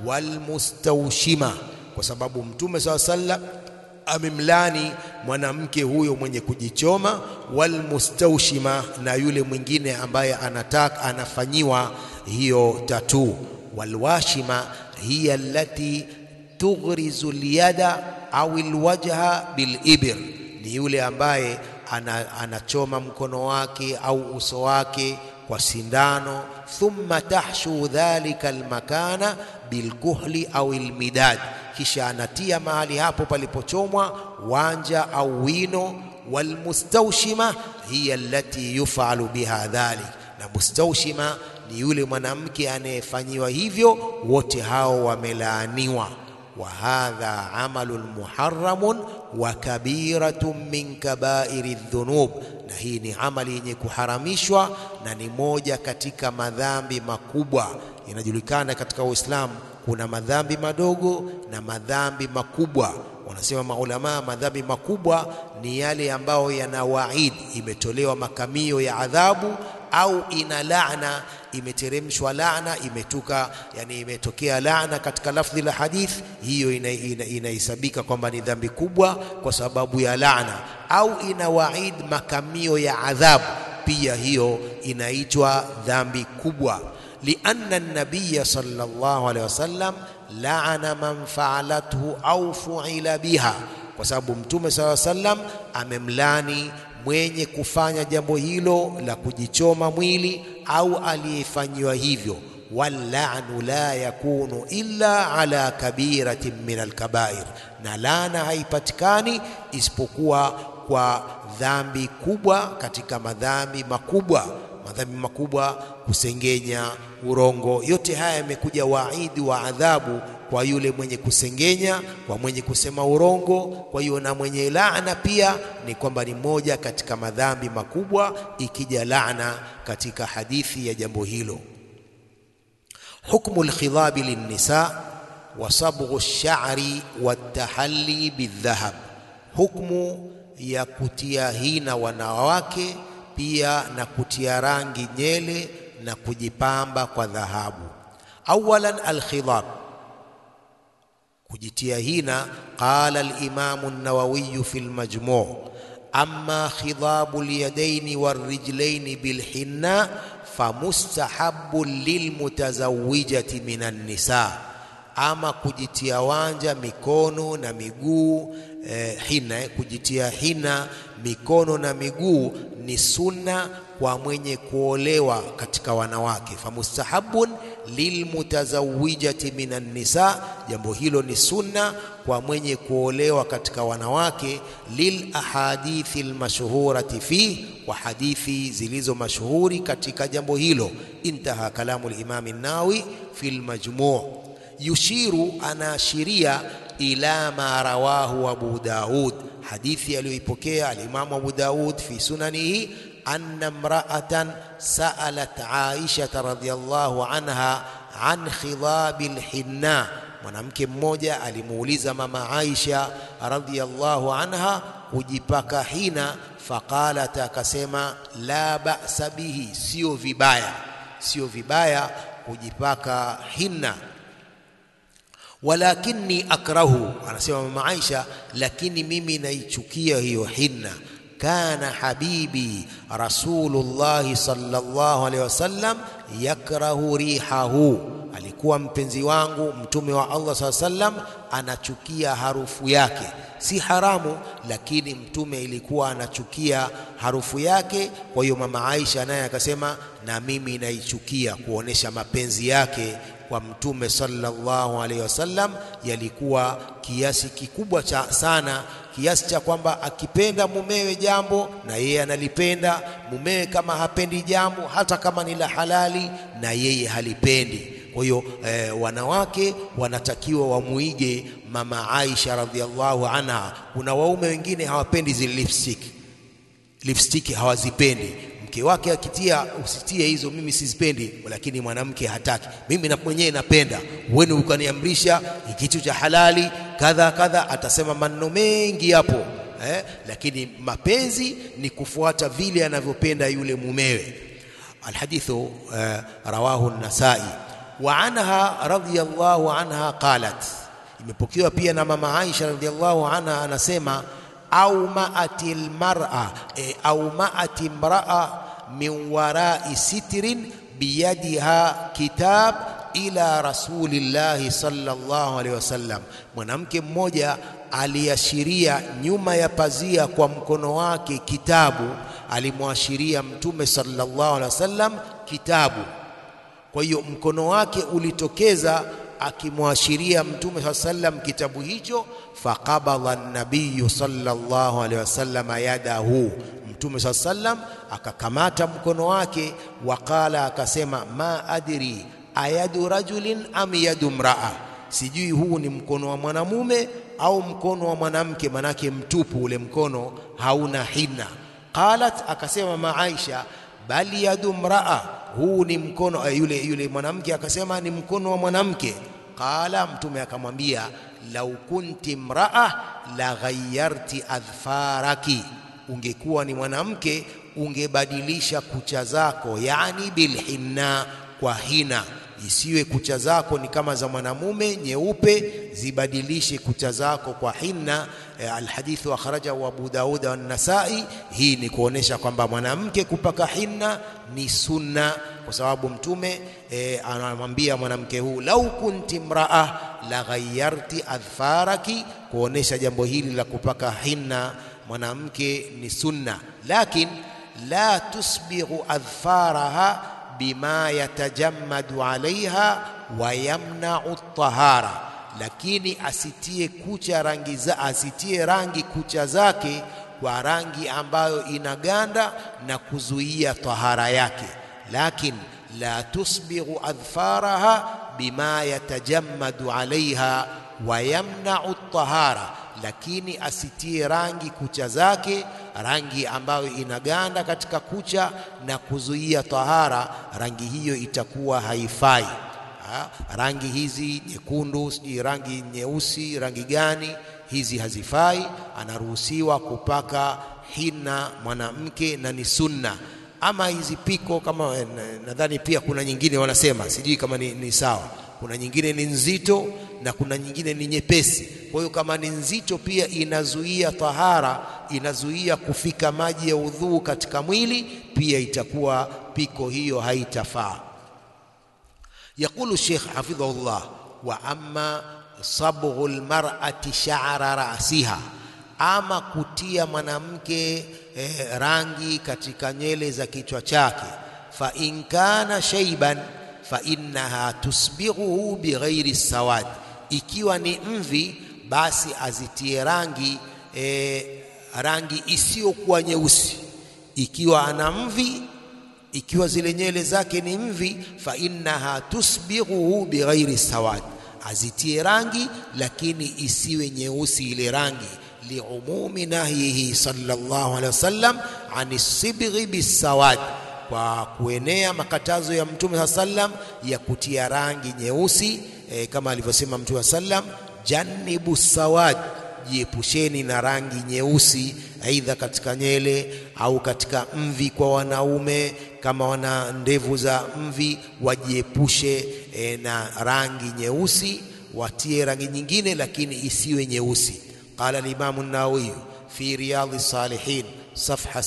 walmustawshima, kwa sababu mtume sallallahu alayhi wasallam amemlani mwanamke huyo mwenye kujichoma, walmustawshima, na yule mwingine ambaye anataka anafanyiwa hiyo tatu. Walwashima hiya allati tughrizu lyada au alwajha bilibr, ni yule ambaye ana, anachoma mkono wake au uso wake kwa sindano. Thumma tahshu dhalika almakana bilkuhli au almidad kisha anatia mahali hapo palipochomwa wanja au wino. Walmustawshima hiya allati yufalu biha dhalik, na mustawshima ni yule mwanamke anayefanyiwa hivyo. Wote hao wamelaaniwa. Wa hadha amalun muharramun wa kabiratun min kabairi dhunub, na hii ni amali yenye kuharamishwa na ni moja katika madhambi makubwa. Inajulikana katika Uislamu kuna madhambi madogo na madhambi makubwa. Wanasema maulamaa, madhambi makubwa ni yale ambayo yana waid, imetolewa makamio ya adhabu, au ina laana, imeteremshwa laana, imetuka yani, imetokea laana katika lafdhi la hadith, hiyo inahesabika ina, ina kwamba ni dhambi kubwa kwa sababu ya laana, au ina waid, makamio ya adhabu, pia hiyo inaitwa dhambi kubwa lianna nabiya sallallahu alaihi wasallam laana man faalathu au fuila biha, kwa sababu mtume sallallahu alaihi wasallam amemlani mwenye kufanya jambo hilo la kujichoma mwili au aliyefanyiwa hivyo. Wallanu la yakunu illa ala kabiratin min alkabair, na laana haipatikani isipokuwa kwa dhambi kubwa katika madhambi makubwa. Madhambi makubwa, kusengenya, urongo, yote haya yamekuja waidi wa adhabu kwa yule mwenye kusengenya, kwa mwenye kusema urongo. Kwa hiyo na mwenye laana pia ni kwamba ni moja katika madhambi makubwa, ikija laana katika hadithi ya jambo hilo. hukmu alkhidhabi linnisa wa sabghu ash-sha'ri wat-tahalli bidhahab, hukmu ya kutia hina wanawake pia na kutia rangi nyele na kujipamba kwa dhahabu. Awalan alkhidhab, kujitia hina. Qala al-Imamu an-Nawawi fi al-Majmu' amma khidhabu al-yadaini war-rijlaini bil-hinna famustahabbu lilmutazawijati minan nisa, ama kujitia wanja mikono na miguu eh, hina eh, kujitia hina mikono na miguu ni sunna kwa mwenye kuolewa katika wanawake. Famustahabun lilmutazawijati minan nisa, jambo hilo ni sunna kwa mwenye kuolewa katika wanawake. Lil ahadithi almashhurati fi, wa hadithi zilizo mashuhuri katika jambo hilo. Intaha kalamu al-Imam an-Nawawi fi al-Majmu'. Yushiru, anaashiria ila ma rawahu Abu Daud, hadithi aliyoipokea alimamu Abu Daud fi sunanihi anna mra'atan sa'alat Aisha radhiyallahu anha an khidhabi alhinna, mwanamke mmoja alimuuliza mama Aisha radhiyallahu anha kujipaka hina. Faqalat, akasema la ba'sa bihi, sio vibaya, sio vibaya kujipaka hinna walakini akrahu, anasema mama Aisha, lakini mimi naichukia hiyo hinna. Kana habibi Rasulullahi sallallahu alaihi wasallam yakrahu rihahu, alikuwa mpenzi wangu mtume wa Allah sallallahu alaihi wasallam anachukia harufu yake. Si haramu, lakini mtume ilikuwa anachukia harufu yake. Kwa hiyo mama Aisha naye akasema, na mimi naichukia, kuonesha mapenzi yake kwa mtume sallallahu alaihi wasallam yalikuwa kiasi kikubwa cha sana, kiasi cha kwamba akipenda mumewe jambo na yeye analipenda, mumewe kama hapendi jambo, hata kama ni la halali, na yeye halipendi. Kwa hiyo eh, wanawake wanatakiwa wamuige mama Aisha radhiallahu anha. Kuna waume wengine hawapendi zile lipstick, lipstick hawazipendi mke wake akitia, usitie hizo, mimi sizipendi, lakini mwanamke hataki. Mimi na mwenyewe napenda, wewe ukaniamrisha kitu cha halali kadha kadha, atasema maneno mengi hapo eh, lakini mapenzi ni kufuata vile anavyopenda yule mumewe. Alhadithu eh, rawahu an-Nasai wa anha radhiyallahu anha qalat, imepokewa pia na mama Aisha radhiyallahu anha anasema au maati lmara e, au maati mraa min warai sitrin biyadiha kitab ila rasulillahi sallallahu alaihi wasallam, mwanamke mmoja aliashiria nyuma ya pazia kwa mkono wake kitabu, alimwashiria mtume sallallahu alaihi wasallam kitabu. Kwa hiyo mkono wake ulitokeza akimwashiria mtume saa sallam kitabu hicho. Faqabadha nabiyu sallallahu alaihi wasallam yadahu, mtume saa sallam akakamata mkono wake. Waqala, akasema ma adri ayadu rajulin am yadu mraa, sijui huu ni mkono wa mwanamume au mkono wa mwanamke, manake mtupu ule mkono hauna hina. Qalat, akasema ma Aisha bali yadu mraa, huu ni mkono yule yule mwanamke akasema ni mkono wa mwanamke. Qala, mtume akamwambia lau kunti mraa la ghayyarti adfaraki, ungekuwa ni mwanamke ungebadilisha kucha zako, yani bilhinna, kwa hina isiwe kucha zako ni kama za mwanamume nyeupe, zibadilishe kucha zako kwa hinna. E, alhadithu akhrajahu Abu Daud wa Nasai. Hii ni kuonesha kwamba mwanamke kupaka hinna ni sunna, kwa sababu mtume e, anamwambia mwanamke huu lau kunti mraa la ghayyarti adfaraki, kuonesha jambo hili la kupaka hinna mwanamke ni sunna, lakin la tusbighu adfaraha bima yatajammadu alaiha wa yamnau tahara, lakini asitie kucha rangi za, asitie rangi kucha zake kwa rangi ambayo inaganda na kuzuia tahara yake. Lakin la tusbighu adfaraha bima yatajammadu alaiha wa yamnau tahara lakini asitie rangi kucha zake rangi ambayo inaganda katika kucha na kuzuia tahara, rangi hiyo itakuwa haifai. ha, rangi hizi nyekundu, sijui rangi nyeusi, rangi gani hizi hazifai. Anaruhusiwa kupaka hina mwanamke na ni sunna. Ama hizi piko kama nadhani pia kuna nyingine wanasema, sijui kama ni, ni sawa. Kuna nyingine ni nzito na kuna nyingine ni nyepesi. Kwa hiyo kama ni nzito pia inazuia tahara, inazuia kufika maji ya udhuu katika mwili, pia itakuwa piko hiyo haitafaa. Yaqulu Sheikh hafidhahullah, wa amma sabghu lmar'ati sha'ra ra'siha, ama kutia mwanamke eh, rangi katika nywele za kichwa chake, fa in kana shayban fa innaha tusbighuhu bighairi sawad, ikiwa ni mvi basi azitie rangi eh, rangi isiyokuwa nyeusi. Ikiwa ana mvi ikiwa zile nywele zake ni mvi, fa innaha tusbighuhu bighairi sawad, azitie rangi lakini isiwe nyeusi ile rangi, liumumi nahyihi sallallahu alaihi wasallam ani sibghi bisawad, kwa kuenea makatazo ya Mtume saa sallam ya kutia rangi nyeusi e, kama alivyosema Mtume saa sallam, janibu sawad jiepusheni na rangi nyeusi, aidha katika nywele au katika mvi. Kwa wanaume kama wana ndevu za mvi wajiepushe e, na rangi nyeusi, watie rangi nyingine, lakini isiwe nyeusi. Qala al-Imam an-Nawawi fi Riyadh as-Salihin safha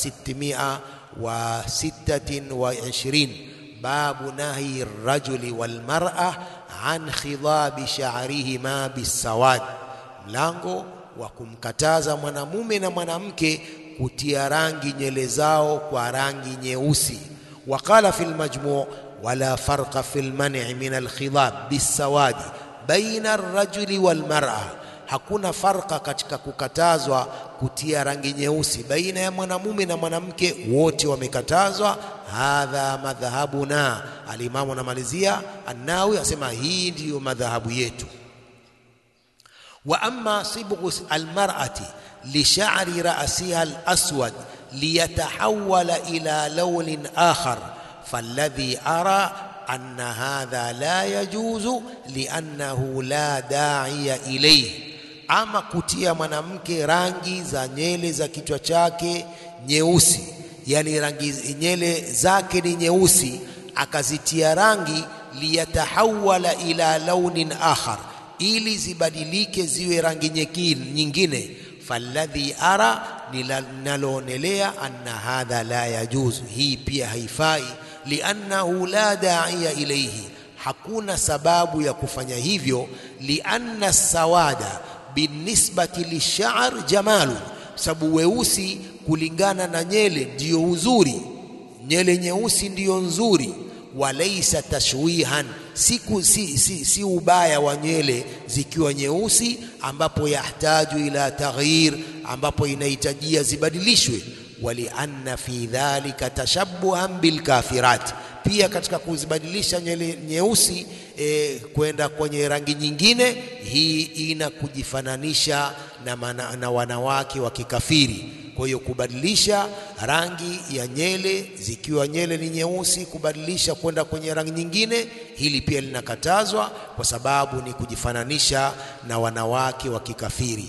626 babu nahyi ar-rajuli wal mar'a an khidabi sha'rihima bis-sawad mlango wa kumkataza mwanamume na mwanamke kutia rangi nywele zao kwa rangi nyeusi. Waqala fi lmajmu' wala farqa fi lman'i min alkhidab bisawadi baina arrajuli walmar'a, hakuna farqa katika kukatazwa kutia rangi nyeusi baina ya mwanamume na mwanamke, wote wamekatazwa. Hadha madhhabuna. Alimamu anamalizia Annawi asema hii ndiyo madhahabu yetu wa amma sibghu almar'ati li sha'ri ra'siha al-aswad liyatahawwala ila lawnin akhar falladhi ara anna hadha la yajuzu liannahu la da'iya ilayhi, ama kutia mwanamke rangi za nywele za kichwa chake nyeusi, yani rangi nywele zake ni nyeusi, akazitia rangi liyatahawwala ila launin akhar ili zibadilike ziwe rangi nyingine. Falladhi ara, ninaloonelea anna hadha la yajuzu, hii pia haifai. Liannahu la da'iya ilayhi, hakuna sababu ya kufanya hivyo. Lianna sawada binisbati lisha'r jamalu, sababu weusi kulingana na nyele ndiyo uzuri, nyele nyeusi ndiyo nzuri walaisa tashwihan siku si, si, si ubaya wa nywele zikiwa nyeusi, ambapo yahtaju ila taghyir, ambapo inahitajia zibadilishwe. Walianna fi dhalika tashabbuhan bilkafirat, pia katika kuzibadilisha nywele nyeusi e, kwenda kwenye rangi nyingine, hii ina kujifananisha na, mana, na wanawake wa kikafiri. Kwa hiyo kubadilisha rangi ya nywele zikiwa nywele ni nyeusi, kubadilisha kwenda kwenye rangi nyingine, hili pia linakatazwa kwa sababu ni kujifananisha na wanawake wa kikafiri.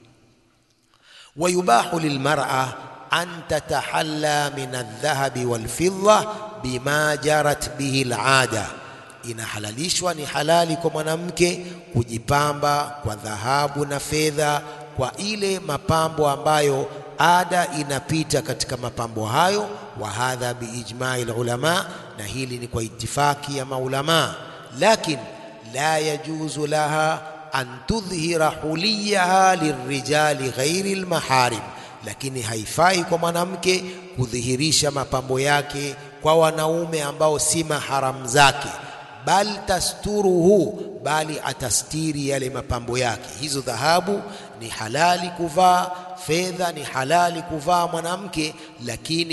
Wayubahu lilmar'a an tatahalla min aldhahabi walfidda bima jarat bihi alada, inahalalishwa ni halali kwa mwanamke kujipamba kwa dhahabu na fedha, kwa ile mapambo ambayo ada inapita katika mapambo hayo. Wa hadha biijmai lulama, na hili ni kwa itifaki ya maulama. Lakin la yajuzu laha an tudhhira huliyaha lirijali ghairi lmaharim, lakini haifai kwa mwanamke kudhihirisha mapambo yake kwa wanaume ambao si maharamu zake. Bal tasturuhu, bali atastiri yale mapambo yake. Hizo dhahabu ni halali kuvaa fedha ni halali kuvaa mwanamke, lakini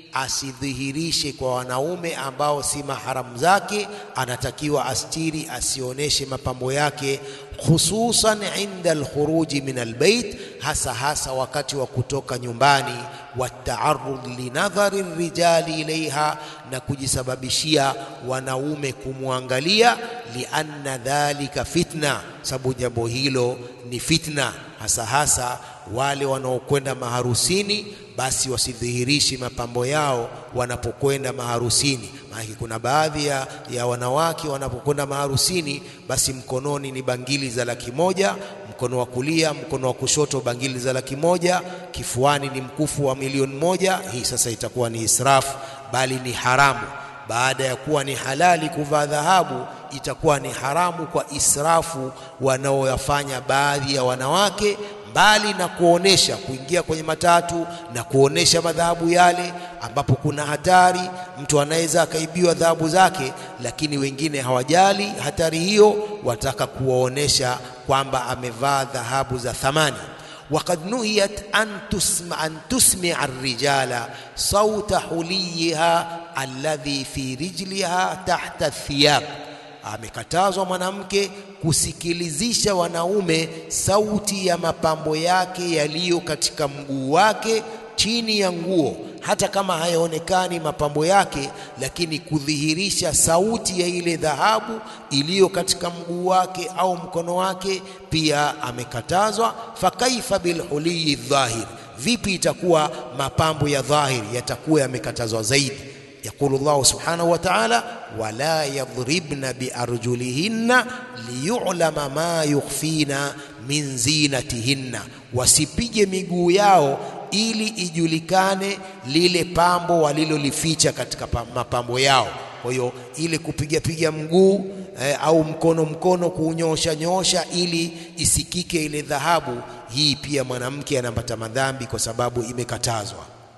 asidhihirishe kwa wanaume ambao si maharamu zake, anatakiwa astiri, asioneshe mapambo yake, khususan inda alkhuruji min albayt, hasa hasa wakati wa kutoka nyumbani, wataarud linadhari rijali ilaiha, na kujisababishia wanaume kumwangalia, lianna dhalika fitna, sababu jambo hilo ni fitna, hasa hasa wale wanaokwenda maharusini basi wasidhihirishi mapambo yao wanapokwenda maharusini. Maana kuna baadhi ya, ya wanawake wanapokwenda maharusini, basi mkononi ni bangili za laki moja, mkono wa kulia, mkono wa kushoto bangili za laki moja, kifuani ni mkufu wa milioni moja. Hii sasa itakuwa ni israfu, bali ni haramu. Baada ya kuwa ni halali kuvaa dhahabu, itakuwa ni haramu kwa israfu wanaoyafanya baadhi ya wanawake mbali na kuonesha kuingia kwenye matatu na kuonesha madhahabu yale, ambapo kuna hatari, mtu anaweza akaibiwa dhahabu zake, lakini wengine hawajali hatari hiyo, wataka kuwaonesha kwamba amevaa dhahabu za thamani. Waqad nuhiyat an tusma an tusmia arrijala sauta huliyiha alladhi fi rijliha tahta thiyab amekatazwa mwanamke kusikilizisha wanaume sauti ya mapambo yake yaliyo katika mguu wake chini ya nguo, hata kama hayaonekani mapambo yake, lakini kudhihirisha sauti ya ile dhahabu iliyo katika mguu wake au mkono wake pia amekatazwa. Fakaifa bilhuliyi dhahir, vipi itakuwa mapambo ya dhahiri yatakuwa yamekatazwa zaidi? Yaqulu Allahu subhanahu wa ta'ala, wala yadhribna biarjulihinna liyulama ma yukhfina min zinatihinna, wasipige miguu yao ili ijulikane lile pambo walilolificha katika mapambo yao. Kwa hiyo ile kupiga piga mguu eh, au mkono mkono kuunyosha nyosha ili isikike ile dhahabu, hii pia mwanamke anapata madhambi kwa sababu imekatazwa.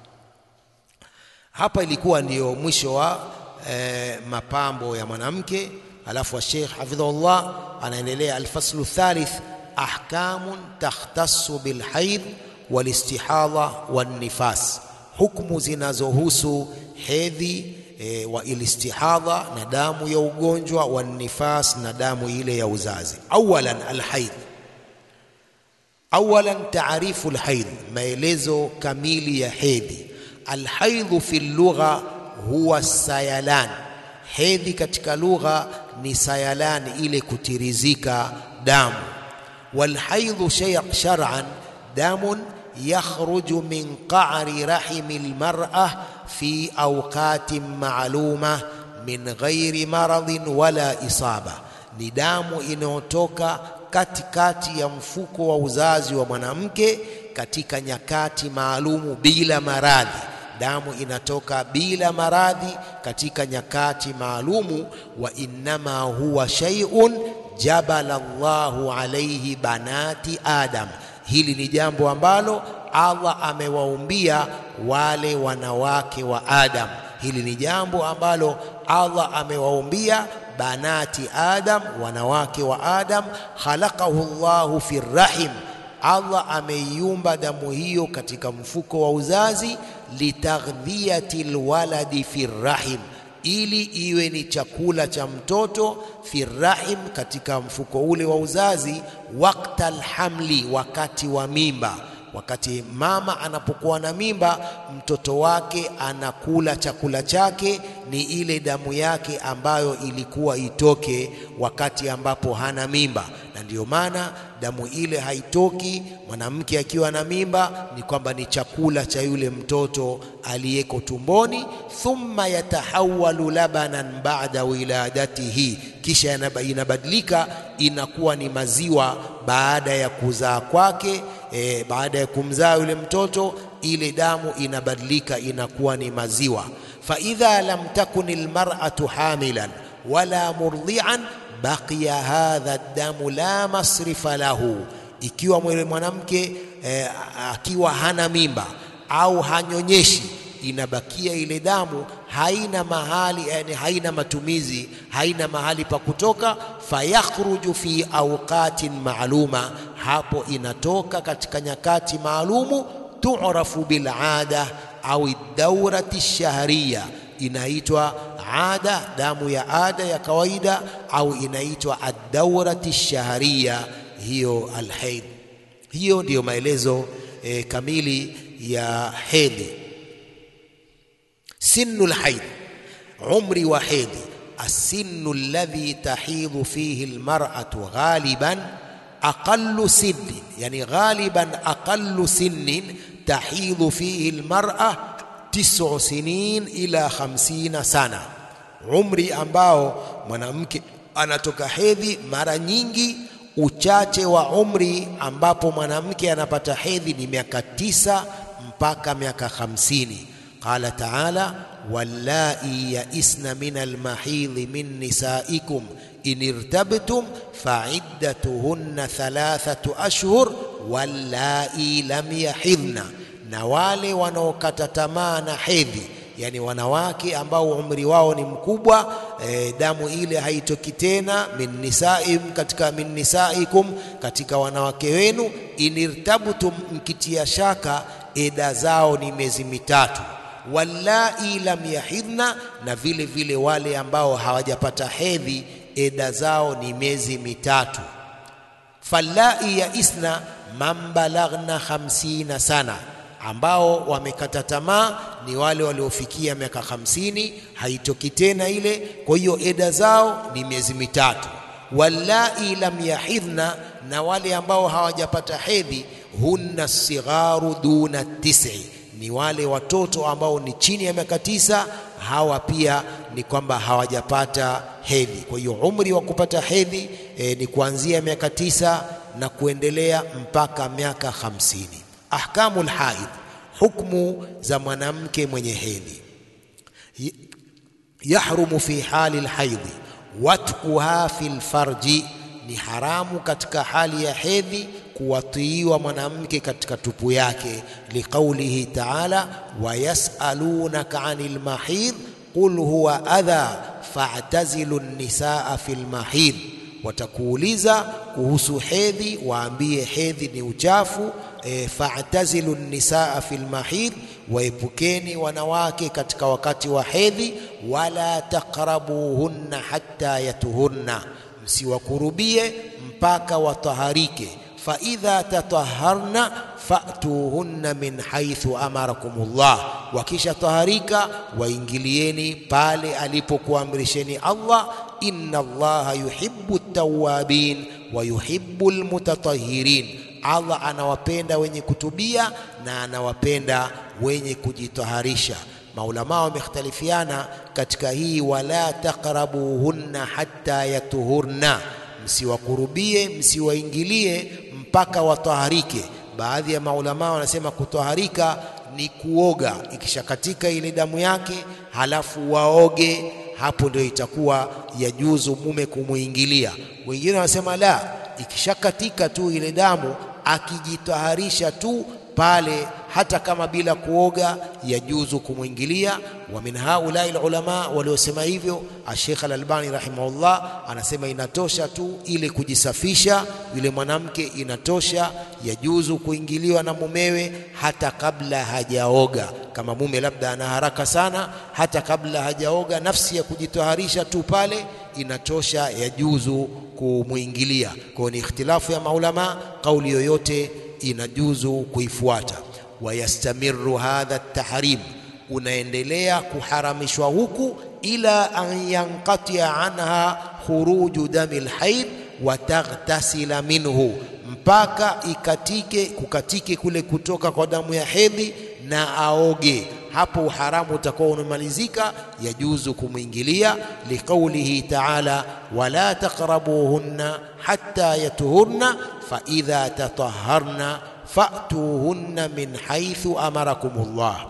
Hapa ilikuwa ndiyo mwisho wa e, mapambo ya mwanamke. Alafu Sheikh hafidhahullah anaendelea, alfaslu thalith ahkamun takhtassu bilhaidh walistihadha wannifas, hukmu zinazohusu hedhi e, wa ilistihadha na damu ya ugonjwa, wannifas na damu ile ya uzazi. Awalan alhaidh awalan taarifu alhaidh, maelezo kamili ya hedhi Alhaidhu fi lugha huwa sayalan, hedhi katika lugha ni sayalan, ile kutirizika damu. Walhaidhu shar'an damun yakhruju min qa'ri rahimi almar'a fi awqatin ma'luma min ghairi maradhin wala isaba, ni damu inayotoka katikati ya mfuko wa uzazi wa mwanamke katika nyakati maalumu bila maradhi. Damu inatoka bila maradhi katika nyakati maalumu. Wa innama huwa shay'un jabala Allahu alayhi banati Adam, hili ni jambo ambalo Allah amewaumbia wale wanawake wa Adam. Hili ni jambo ambalo Allah amewaumbia banati Adam, wanawake wa Adam. Khalaqahu Allahu fi rahim Allah ameiumba damu hiyo katika mfuko wa uzazi, litaghdhiyati lwaladi fi rahim, ili iwe ni chakula cha mtoto fi rahim, katika mfuko ule wa uzazi, wakta alhamli, wakati wa mimba. Wakati mama anapokuwa na mimba, mtoto wake anakula chakula chake ni ile damu yake ambayo ilikuwa itoke wakati ambapo hana mimba, na ndiyo maana damu ile haitoki mwanamke akiwa na mimba, ni kwamba ni chakula cha yule mtoto aliyeko tumboni. Thumma yatahawalu labanan ba'da wiladatihi, kisha inabadilika inakuwa ni maziwa baada ya kuzaa kwake. E, baada ya kumzaa yule mtoto ile damu inabadilika inakuwa ni maziwa. Fa idha lam takun almar'atu hamilan wala murdi'an baqiya hadha damu la masrifa lahu, ikiwa mwele mwanamke e, akiwa hana mimba au hanyonyeshi, inabakia ile damu haina mahali, yani haina matumizi, haina mahali pa kutoka. Fayakhruju fi awqatin maaluma, hapo inatoka katika nyakati maalumu. tu'rafu bil ada au daurati shahriya, inaitwa ada, damu ya ada ya kawaida, au inaitwa ad-daurati shahriya, hiyo alhaid. Hiyo ndiyo maelezo e, kamili ya hedhi. Sinnu lhaid, umri wa hedhi. Assinnu alladhi tahidhu fihi almar'atu ghaliban aqallu sinnin, yani ghaliban aqallu sinnin tahidhu fihi almar'a tis'u sinin ila khamsina sana, umri ambao mwanamke anatoka hedhi mara nyingi uchache wa umri ambapo mwanamke anapata hedhi ni miaka tisa mpaka miaka hamsini. Qala taala wallai yaisna min almahidhi min nisaikum in irtabtum faiddatuhunna thalathatu ashhur wallai lam yahidhna, na wale wanaokata tamaa na hedhi yani wanawake ambao umri wao ni mkubwa e, damu ile haitoki tena, min nisaim, katika min nisaikum, katika wanawake wenu. Inirtabtum, mkitia shaka, eda zao ni miezi mitatu. Wallai lam yahidhna, na vile vile wale ambao hawajapata hedhi eda zao ni miezi mitatu. Fallai ya isna man balaghna khamsina sana ambao wamekata tamaa ni wale waliofikia miaka hamsini, haitoki tena ile. Kwa hiyo eda zao ni miezi mitatu. Wallai lam yahidhna, na wale ambao hawajapata hedhi, hunna sigharu duna tisi, ni wale watoto ambao ni chini ya miaka tisa. Hawa pia ni kwamba hawajapata hedhi. Kwa hiyo umri wa kupata hedhi e, ni kuanzia miaka tisa na kuendelea mpaka miaka hamsini. Ahkamu lhaidh, hukmu za mwanamke mwenye hedhi. Yahrumu fi hali lhaidhi watkuha fi lfarji, ni haramu katika hali ya hedhi kuwatiiwa mwanamke katika tupu yake. Liqaulihi taala wayasalunaka ani lmahidh qul huwa adha fa'tazilu nnisaa fi lmahidh, watakuuliza kuhusu hedhi, waambie hedhi ni uchafu E, fa'tazilu nisaa fi lmahidh, waepukeni wanawake katika wakati wa hedhi. Wala taqrabuhunna hatta yatuhunna, msiwakurubie mpaka wataharike. Fa idha tataharna fa'tuhunna min haythu amarakumullah, wakisha taharika waingilieni pale alipokuamrisheni Allah. Inna Allaha yuhibbu at-tawwabin wa yuhibbu al-mutatahhirin Allah anawapenda wenye kutubia na anawapenda wenye kujitaharisha. Maulamaa wamekhtalifiana katika hii, wala taqrabuhunna hatta yatuhurna, msiwakurubie msiwaingilie mpaka wataharike. Baadhi ya maulamaa wanasema kutaharika ni kuoga, ikishakatika ile damu yake halafu waoge, hapo ndio itakuwa yajuzu mume kumuingilia. Wengine wanasema la, ikishakatika tu ile damu akijitaharisha tu pale, hata kama bila kuoga yajuzu kumwingilia. Wa min haulai ulama waliosema hivyo, Sheikh Al-Albani rahimahullah anasema inatosha tu ile kujisafisha yule mwanamke, inatosha, yajuzu kuingiliwa na mumewe hata kabla hajaoga. Kama mume labda ana haraka sana, hata kabla hajaoga, nafsi ya kujitaharisha tu pale inatosha, yajuzu kumwingilia. Kwa ni ikhtilafu ya maulama, kauli yoyote inajuzu kuifuata. Wayastamiru hadha tahrim, unaendelea kuharamishwa huku, ila an yanqatia anha khuruju dami lhaid wa taghtasila minhu, mpaka ikatike kukatike kule kutoka kwa damu ya hedhi na aoge hapo uharamu utakuwa unamalizika, yajuzu kumwingilia. Liqaulihi taala wala taqrabuhunna hatta yatuhurna fa idha tataharna fa'tuhunna min haythu amarakumullah.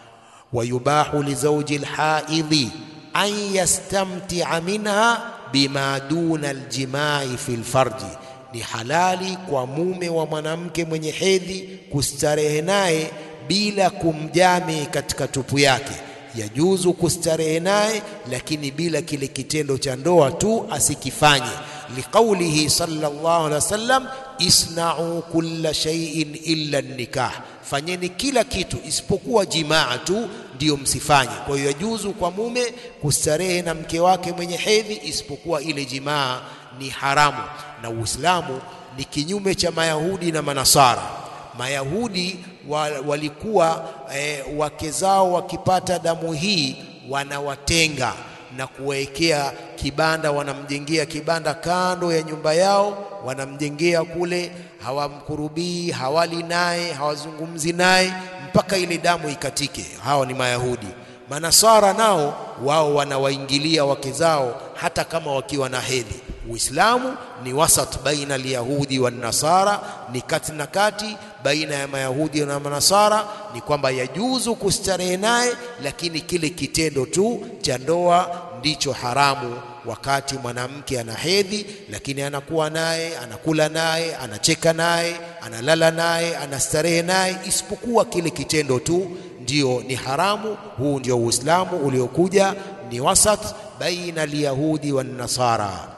Wa yubahu li zawji alhaidhi an yastamtia minha bima duna aljimai fi lfarji, ni halali kwa mume wa mwanamke mwenye hedhi kustarehe naye bila kumjami katika tupu yake. Yajuzu kustarehe naye, lakini bila kile kitendo cha ndoa tu asikifanye. Liqaulihi sallallahu alaihi wasallam, isna'u kulla shay'in illa nikah, fanyeni kila kitu isipokuwa jimaa tu ndiyo msifanye. Kwa hiyo yajuzu kwa mume kustarehe na mke wake mwenye hedhi, isipokuwa ile jimaa ni haramu. Na Uislamu ni kinyume cha Mayahudi na Manasara. Mayahudi wa, walikuwa e, wake zao wakipata damu hii wanawatenga na kuwekea kibanda, wanamjengea kibanda kando ya nyumba yao, wanamjengea kule, hawamkurubii, hawali naye, hawazungumzi naye mpaka ile damu ikatike. Hawa ni Mayahudi. Manasara nao wao wanawaingilia wake zao hata kama wakiwa na hedhi. Uislamu ni wasat baina alyahudi wan nasara, ni kati na kati baina ya mayahudi na manasara, ni kwamba yajuzu kustarehe naye, lakini kile kitendo tu cha ndoa ndicho haramu wakati mwanamke ana hedhi, lakini anakuwa naye, anakula naye, anacheka naye, analala naye, anastarehe naye, isipokuwa kile kitendo tu ndio ni haramu. Huu ndio Uislamu uliokuja, ni wasat baina alyahudi wan nasara.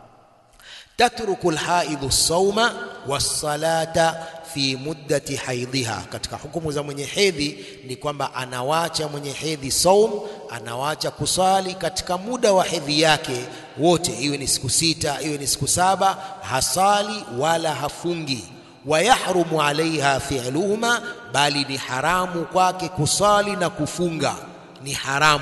tatruku lhaidhu sauma wassalata fi muddati haidhiha, katika hukumu za mwenye hedhi ni kwamba anawacha mwenye hedhi saum, anawacha kusali katika muda wa hedhi yake wote, iwe ni siku sita, iwe ni siku saba, hasali wala hafungi. Wayahrumu alaiha fi'luhuma, bali ni haramu kwake kusali na kufunga, ni haramu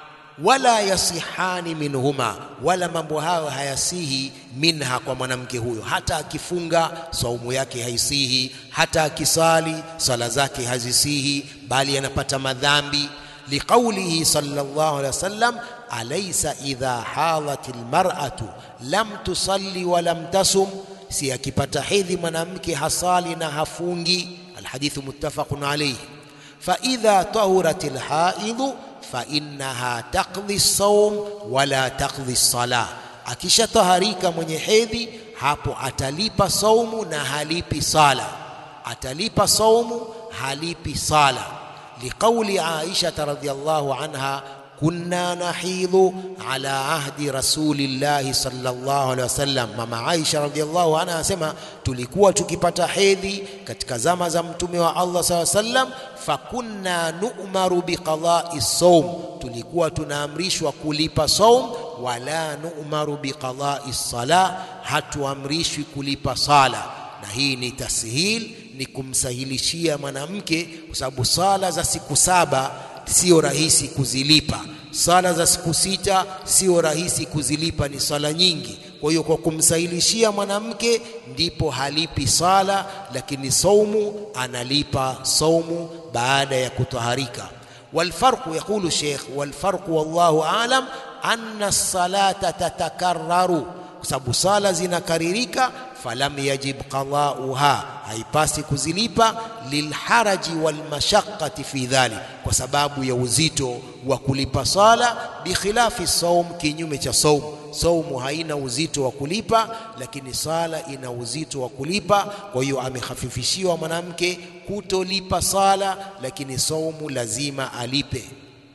wala yasihani minhuma, wala mambo hayo hayasihi minha, kwa mwanamke huyo. Hata akifunga saumu yake haisihi, hata akisali sala zake hazisihi, bali anapata madhambi. Liqaulihi sallallahu alaihi wasallam, alaysa idha halat almar'atu lam tusalli wa lam tasum, si akipata hedhi mwanamke hasali na hafungi. Alhadithu muttafaqun alayhi. Fa idha tahurat alhaidhu fa innaha taqdhi saum wala taqdhi salah, akishataharika mwenye hedhi hapo atalipa saumu na halipi sala, atalipa saumu halipi sala. Liqauli Aisha radhiyallahu anha kunna nahidhu ala ahdi rasulillahi sallallahu alaihi wasallam. Mama Aisha radhiyallahu anha anasema tulikuwa tukipata hedhi katika zama za mtume wa Allah sallallahu alaihi wasallam, fakunna nu'maru biqada'i saum, tulikuwa tunaamrishwa kulipa saum, wala nu'maru biqada'i sala, hatuamrishwi kulipa sala. Na hii ni tashil, ni kumsahilishia mwanamke, kwa sababu sala za siku saba sio rahisi kuzilipa. Sala za siku sita sio rahisi kuzilipa, ni sala nyingi. Kwa hiyo kwa kumsahilishia mwanamke ndipo halipi sala, lakini saumu analipa saumu baada ya kutaharika. Walfarqu, yaqulu Sheikh, walfarqu wallahu alam anna salata tatakarraru, kwa sababu sala zinakaririka falam yajib qadauha, haipasi kuzilipa. Lilharaji walmashaqqati fi dhalik, kwa sababu ya uzito wa kulipa sala. Bikhilafi saum, kinyume cha saum. Saumu haina uzito wa kulipa, lakini sala ina uzito wa kulipa. Kwa hiyo amehafifishiwa mwanamke kutolipa sala, lakini saumu lazima alipe.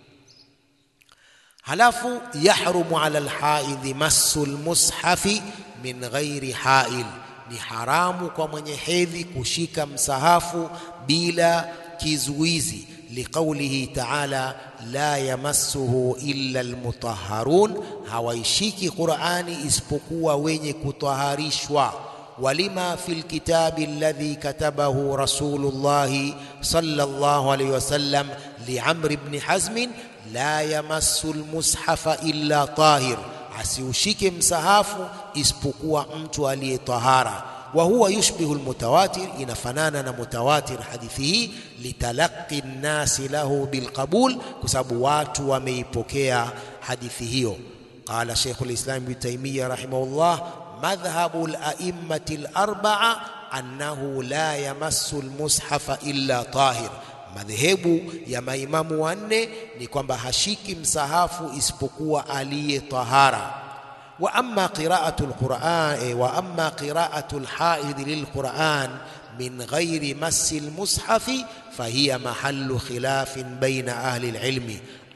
Halafu yahrumu ala alhaidhi massu lmushafi min ghairi hail, ni haramu kwa mwenye hedhi kushika msahafu bila kizuizi. Liqaulihi taala la yamassuhu illa almutahharun, hawaishiki Qur'ani isipokuwa wenye kutaharishwa. Walima fi lkitabi alladhi katabahu rasulullahi sallallahu alayhi wasallam liamri ibn hazmin la yamassu almushafa illa tahir asiushike msahafu isipokuwa mtu aliyetahara. Wa huwa yushbihu almutawatir, inafanana na mutawatir hadithi hii. Litalaqi nnasi lahu bilqabul, kwa sababu watu wameipokea hadithi hiyo. Qala Sheikh lislam Ibn Taymiyyah rahimahullah, madhhabu la'immati larba'a annahu la yamassu almushafa illa tahir Madhehebu ya maimamu wanne ni kwamba hashiki msahafu isipokuwa aliye tahara. Wa amma qira'atu alquran wa amma qira'atu alhaid lilquran min ghairi massi almushafi fahiya mahallu khilafin baina ahli alilmi.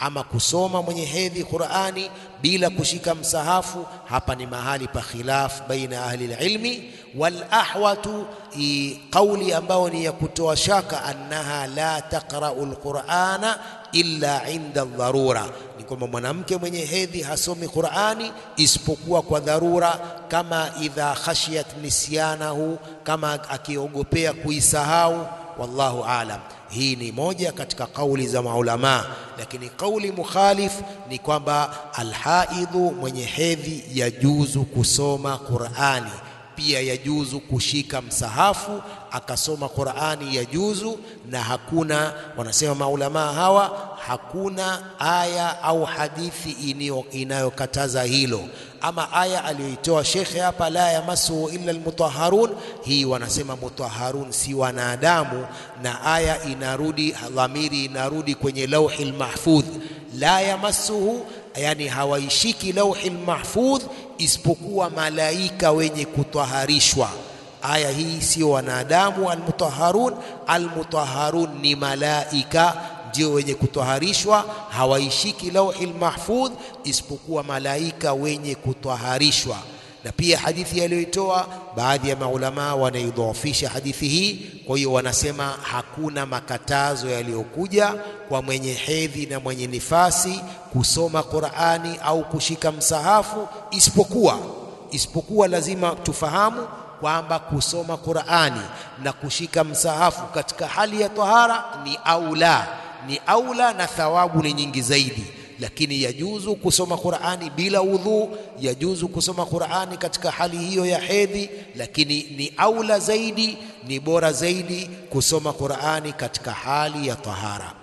ama kusoma mwenye hedhi Qur'ani bila kushika msahafu, hapa ni mahali pa khilaf baina ahli ilmi. Wal ahwatu, kauli ambayo ni ya kutoa shaka, annaha la taqra'u alqur'ana illa inda dharura, ni kwamba mwanamke mwenye hedhi hasomi Qur'ani isipokuwa kwa dharura, kama idha khashiyat nisyanahu, kama akiogopea kuisahau. Wallahu aalam. Hii ni moja katika kauli za maulamaa, lakini kauli mukhalif ni kwamba alhaidhu, mwenye hedhi, yajuzu kusoma Qur'ani, pia yajuzu kushika msahafu akasoma Qur'ani, yajuzu. Na hakuna wanasema maulamaa hawa, hakuna aya au hadithi inayokataza hilo. Ama aya aliyoitoa shekhe hapa, la yamassuhu illa almutahharun, hii wanasema mutahharun si wanadamu, na aya inarudi, dhamiri inarudi kwenye lauhil mahfudh. La yamassuhu, yani hawaishiki lauhil mahfudh isipokuwa malaika wenye kutaharishwa. Aya hii sio wanadamu almutahharun. Almutahharun ni malaika ndio wenye kutaharishwa, hawaishiki lauhil mahfudh isipokuwa malaika wenye kutaharishwa. Na pia hadithi aliyoitoa baadhi ya maulamaa wanaidhoofisha hadithi hii. Kwa hiyo wanasema hakuna makatazo yaliyokuja kwa mwenye hedhi na mwenye nifasi kusoma Qur'ani au kushika msahafu, isipokuwa isipokuwa lazima tufahamu kwamba kusoma Qur'ani na kushika msahafu katika hali ya tahara ni aula, ni aula na thawabu ni nyingi zaidi. Lakini yajuzu kusoma Qur'ani bila udhu, yajuzu kusoma Qur'ani katika hali hiyo ya hedhi, lakini ni aula zaidi, ni bora zaidi kusoma Qur'ani katika hali ya tahara.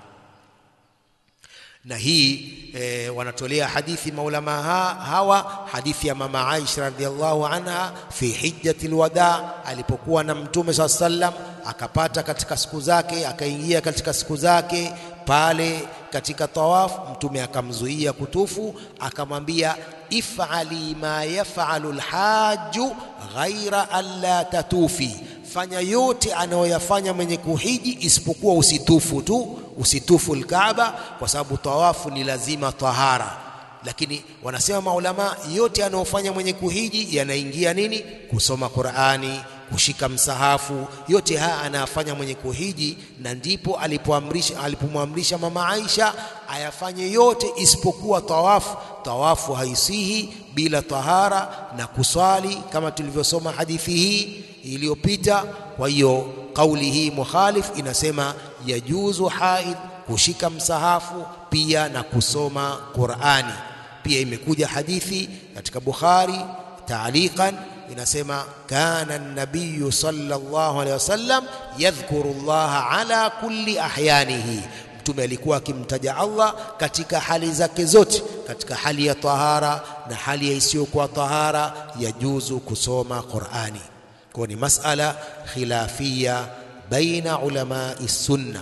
Na hii e, wanatolea hadithi maulama ha, hawa hadithi ya mama Aisha radhiallahu anha fi hijjatil wada, alipokuwa na Mtume saa sallam akapata katika siku zake, akaingia katika siku zake pale katika tawafu, Mtume akamzuia kutufu, akamwambia ifali ma yafalu lhaju ghaira alla tatufi, fanya yote anayoyafanya mwenye kuhiji isipokuwa usitufu tu, usitufu Alkaaba, kwa sababu tawafu ni lazima tahara. Lakini wanasema maulama, yote anayofanya mwenye kuhiji yanaingia nini? Kusoma Qur'ani, kushika msahafu, yote haya anayafanya mwenye kuhiji, na ndipo alipoamrisha alipomwamrisha mama Aisha ayafanye yote isipokuwa tawafu. Tawafu haisihi bila tahara na kuswali, kama tulivyosoma hadithi hii iliyopita. Kwa hiyo kauli hii mukhalif inasema yajuzu haid kushika msahafu pia na kusoma Qur'ani. Pia imekuja hadithi katika Bukhari taaliqan inasema kana an-nabiy sallallahu alaihi wasallam yadhkuru Allah ala kulli ahyanihi, Mtume alikuwa akimtaja Allah katika hali zake zote, katika hali ya tahara na hali ya isiyokuwa tahara, yajuzu kusoma Qur'ani. Kwa ni masala khilafia baina ulamai sunna.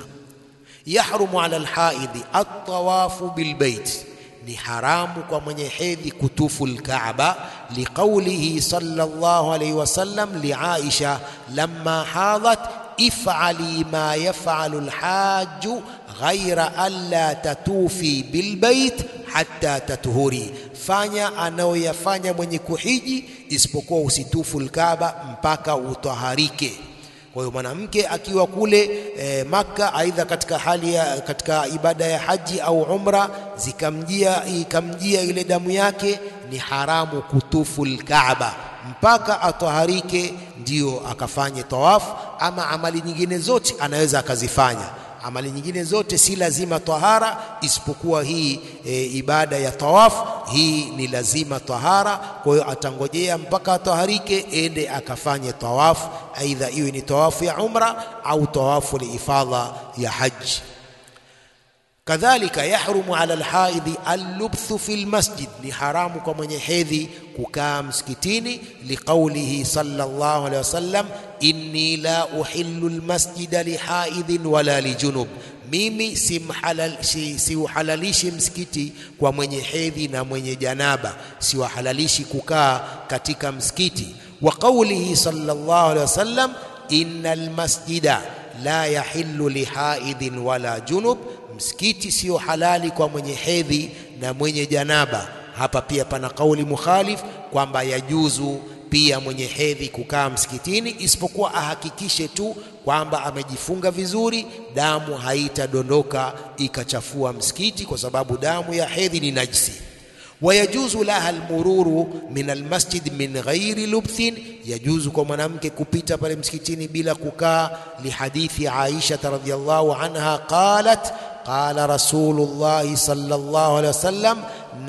Yahrumu ala alhaidhi at-tawafu bilbait ni haramu kwa mwenye hedhi kutufu lkaaba, liqaulihi sallallahu alayhi wasallam li Aisha lamma hadhat if'ali ma yaf'alu lhaju ghaira alla tatufi bilbait hatta tatuhuri, fanya anayoyafanya mwenye kuhiji isipokuwa usitufu lkaaba mpaka utaharike. Kwa hiyo mwanamke akiwa kule e, Makka, aidha katika hali ya, katika ibada ya haji au umra, zikamjia ikamjia ile damu yake, ni haramu kutufu Alkaaba mpaka ataharike, ndio akafanye tawafu. Ama amali nyingine zote anaweza akazifanya. Amali nyingine zote si lazima tahara, isipokuwa hii e, ibada ya tawafu, hii ni lazima tahara. Kwa hiyo atangojea mpaka ataharike, ende akafanye tawafu, aidha iwe ni tawafu ya umra au tawafu liifadha ya haji. Kadhalika yahrumu ala alhaidhi allubthu fi lmasjid, ni haramu kwa mwenye hedhi kukaa msikitini, liqaulihi sallallahu alaihi wasallam, inni la uhillu lmasjida lihaidhin wala lijunub, mimi siuhalalishi si msikiti kwa mwenye hedhi na mwenye janaba, siwahalalishi kukaa katika msikiti. Wa qaulihi sallallahu alaihi wasallam, inna almasjida la yahillu lihaidhin wala junub msikiti sio halali kwa mwenye hedhi na mwenye janaba. Hapa pia pana kauli mukhalif kwamba yajuzu pia mwenye hedhi kukaa msikitini, isipokuwa ahakikishe tu kwamba amejifunga vizuri, damu haitadondoka ikachafua msikiti, kwa sababu damu ya hedhi ni najisi. Wayajuzu laha almururu min almasjid min ghairi lubthin, yajuzu kwa mwanamke kupita pale msikitini bila kukaa. Lihadithi Aisha radhiyallahu anha qalat qala Rasulullahi sallallahu alaihi wasallam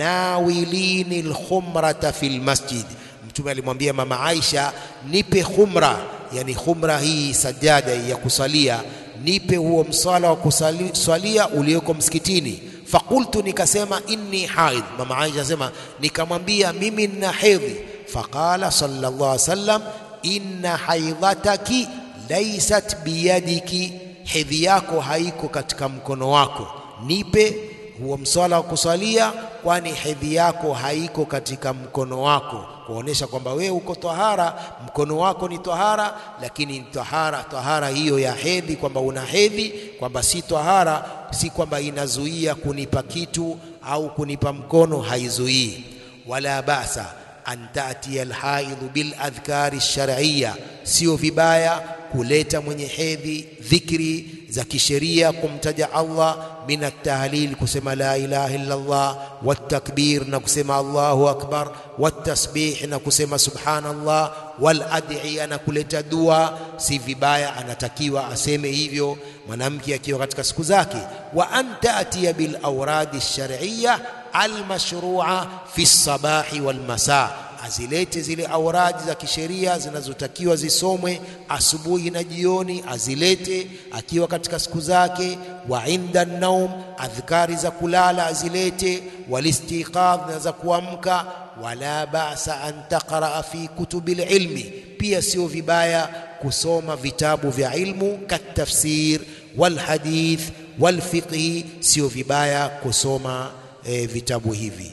nawilini alkhumrata fil masjid Mtume alimwambia mama Aisha, nipe khumra, yani khumra hii sajada ya kusalia, nipe huo msala wa kusalia ulioko msikitini. Fakultu, nikasema inni haidh. Mama Aisha asema nikamwambia mimi nina hedhi. Faqala sallallahu alaihi wasallam, inna haidhataki laysat biyadiki, hedhi yako haiko katika mkono wako, nipe huo mswala wa kusalia, kwani hedhi yako haiko katika mkono wako, kuonesha kwamba wewe uko tahara, mkono wako ni tahara, lakini tahara tahara hiyo ya hedhi, kwamba una hedhi, kwamba si tahara, si kwamba inazuia kunipa kitu au kunipa mkono, haizuii. Wala basa an tatia alhaidhu bil adhkari shar'iyya, sio vibaya kuleta mwenye hedhi dhikri za kisheria kumtaja Allah, min at-tahlil, kusema la ilaha illa Allah, watakbir, na kusema Allahu akbar, watasbih, na kusema subhanallah, wal adhiya, na kuleta dua. Si vibaya, anatakiwa aseme hivyo mwanamke akiwa katika siku zake. Wa an taatiya bil awradi shar'iyya almashrua fi sabahi wal masa azilete zile auradi za kisheria zinazotakiwa zisomwe asubuhi na jioni, azilete akiwa katika siku zake. Wa inda naum, adhkari za kulala azilete. Walistiqadh, na za kuamka. Wala basa an taqraa fi kutubi lilmi, pia sio vibaya kusoma vitabu vya ilmu katafsir walhadith walfiqhi, sio vibaya kusoma e, vitabu hivi.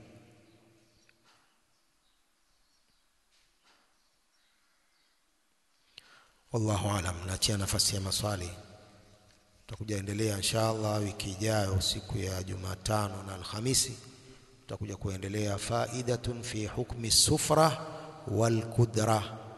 Wallahu alam. Naachia nafasi ya maswali, tutakuja endelea insha Allah wiki ijayo, siku ya Jumatano na Alhamisi tutakuja kuendelea faidatun fi hukmi sufra wal kudra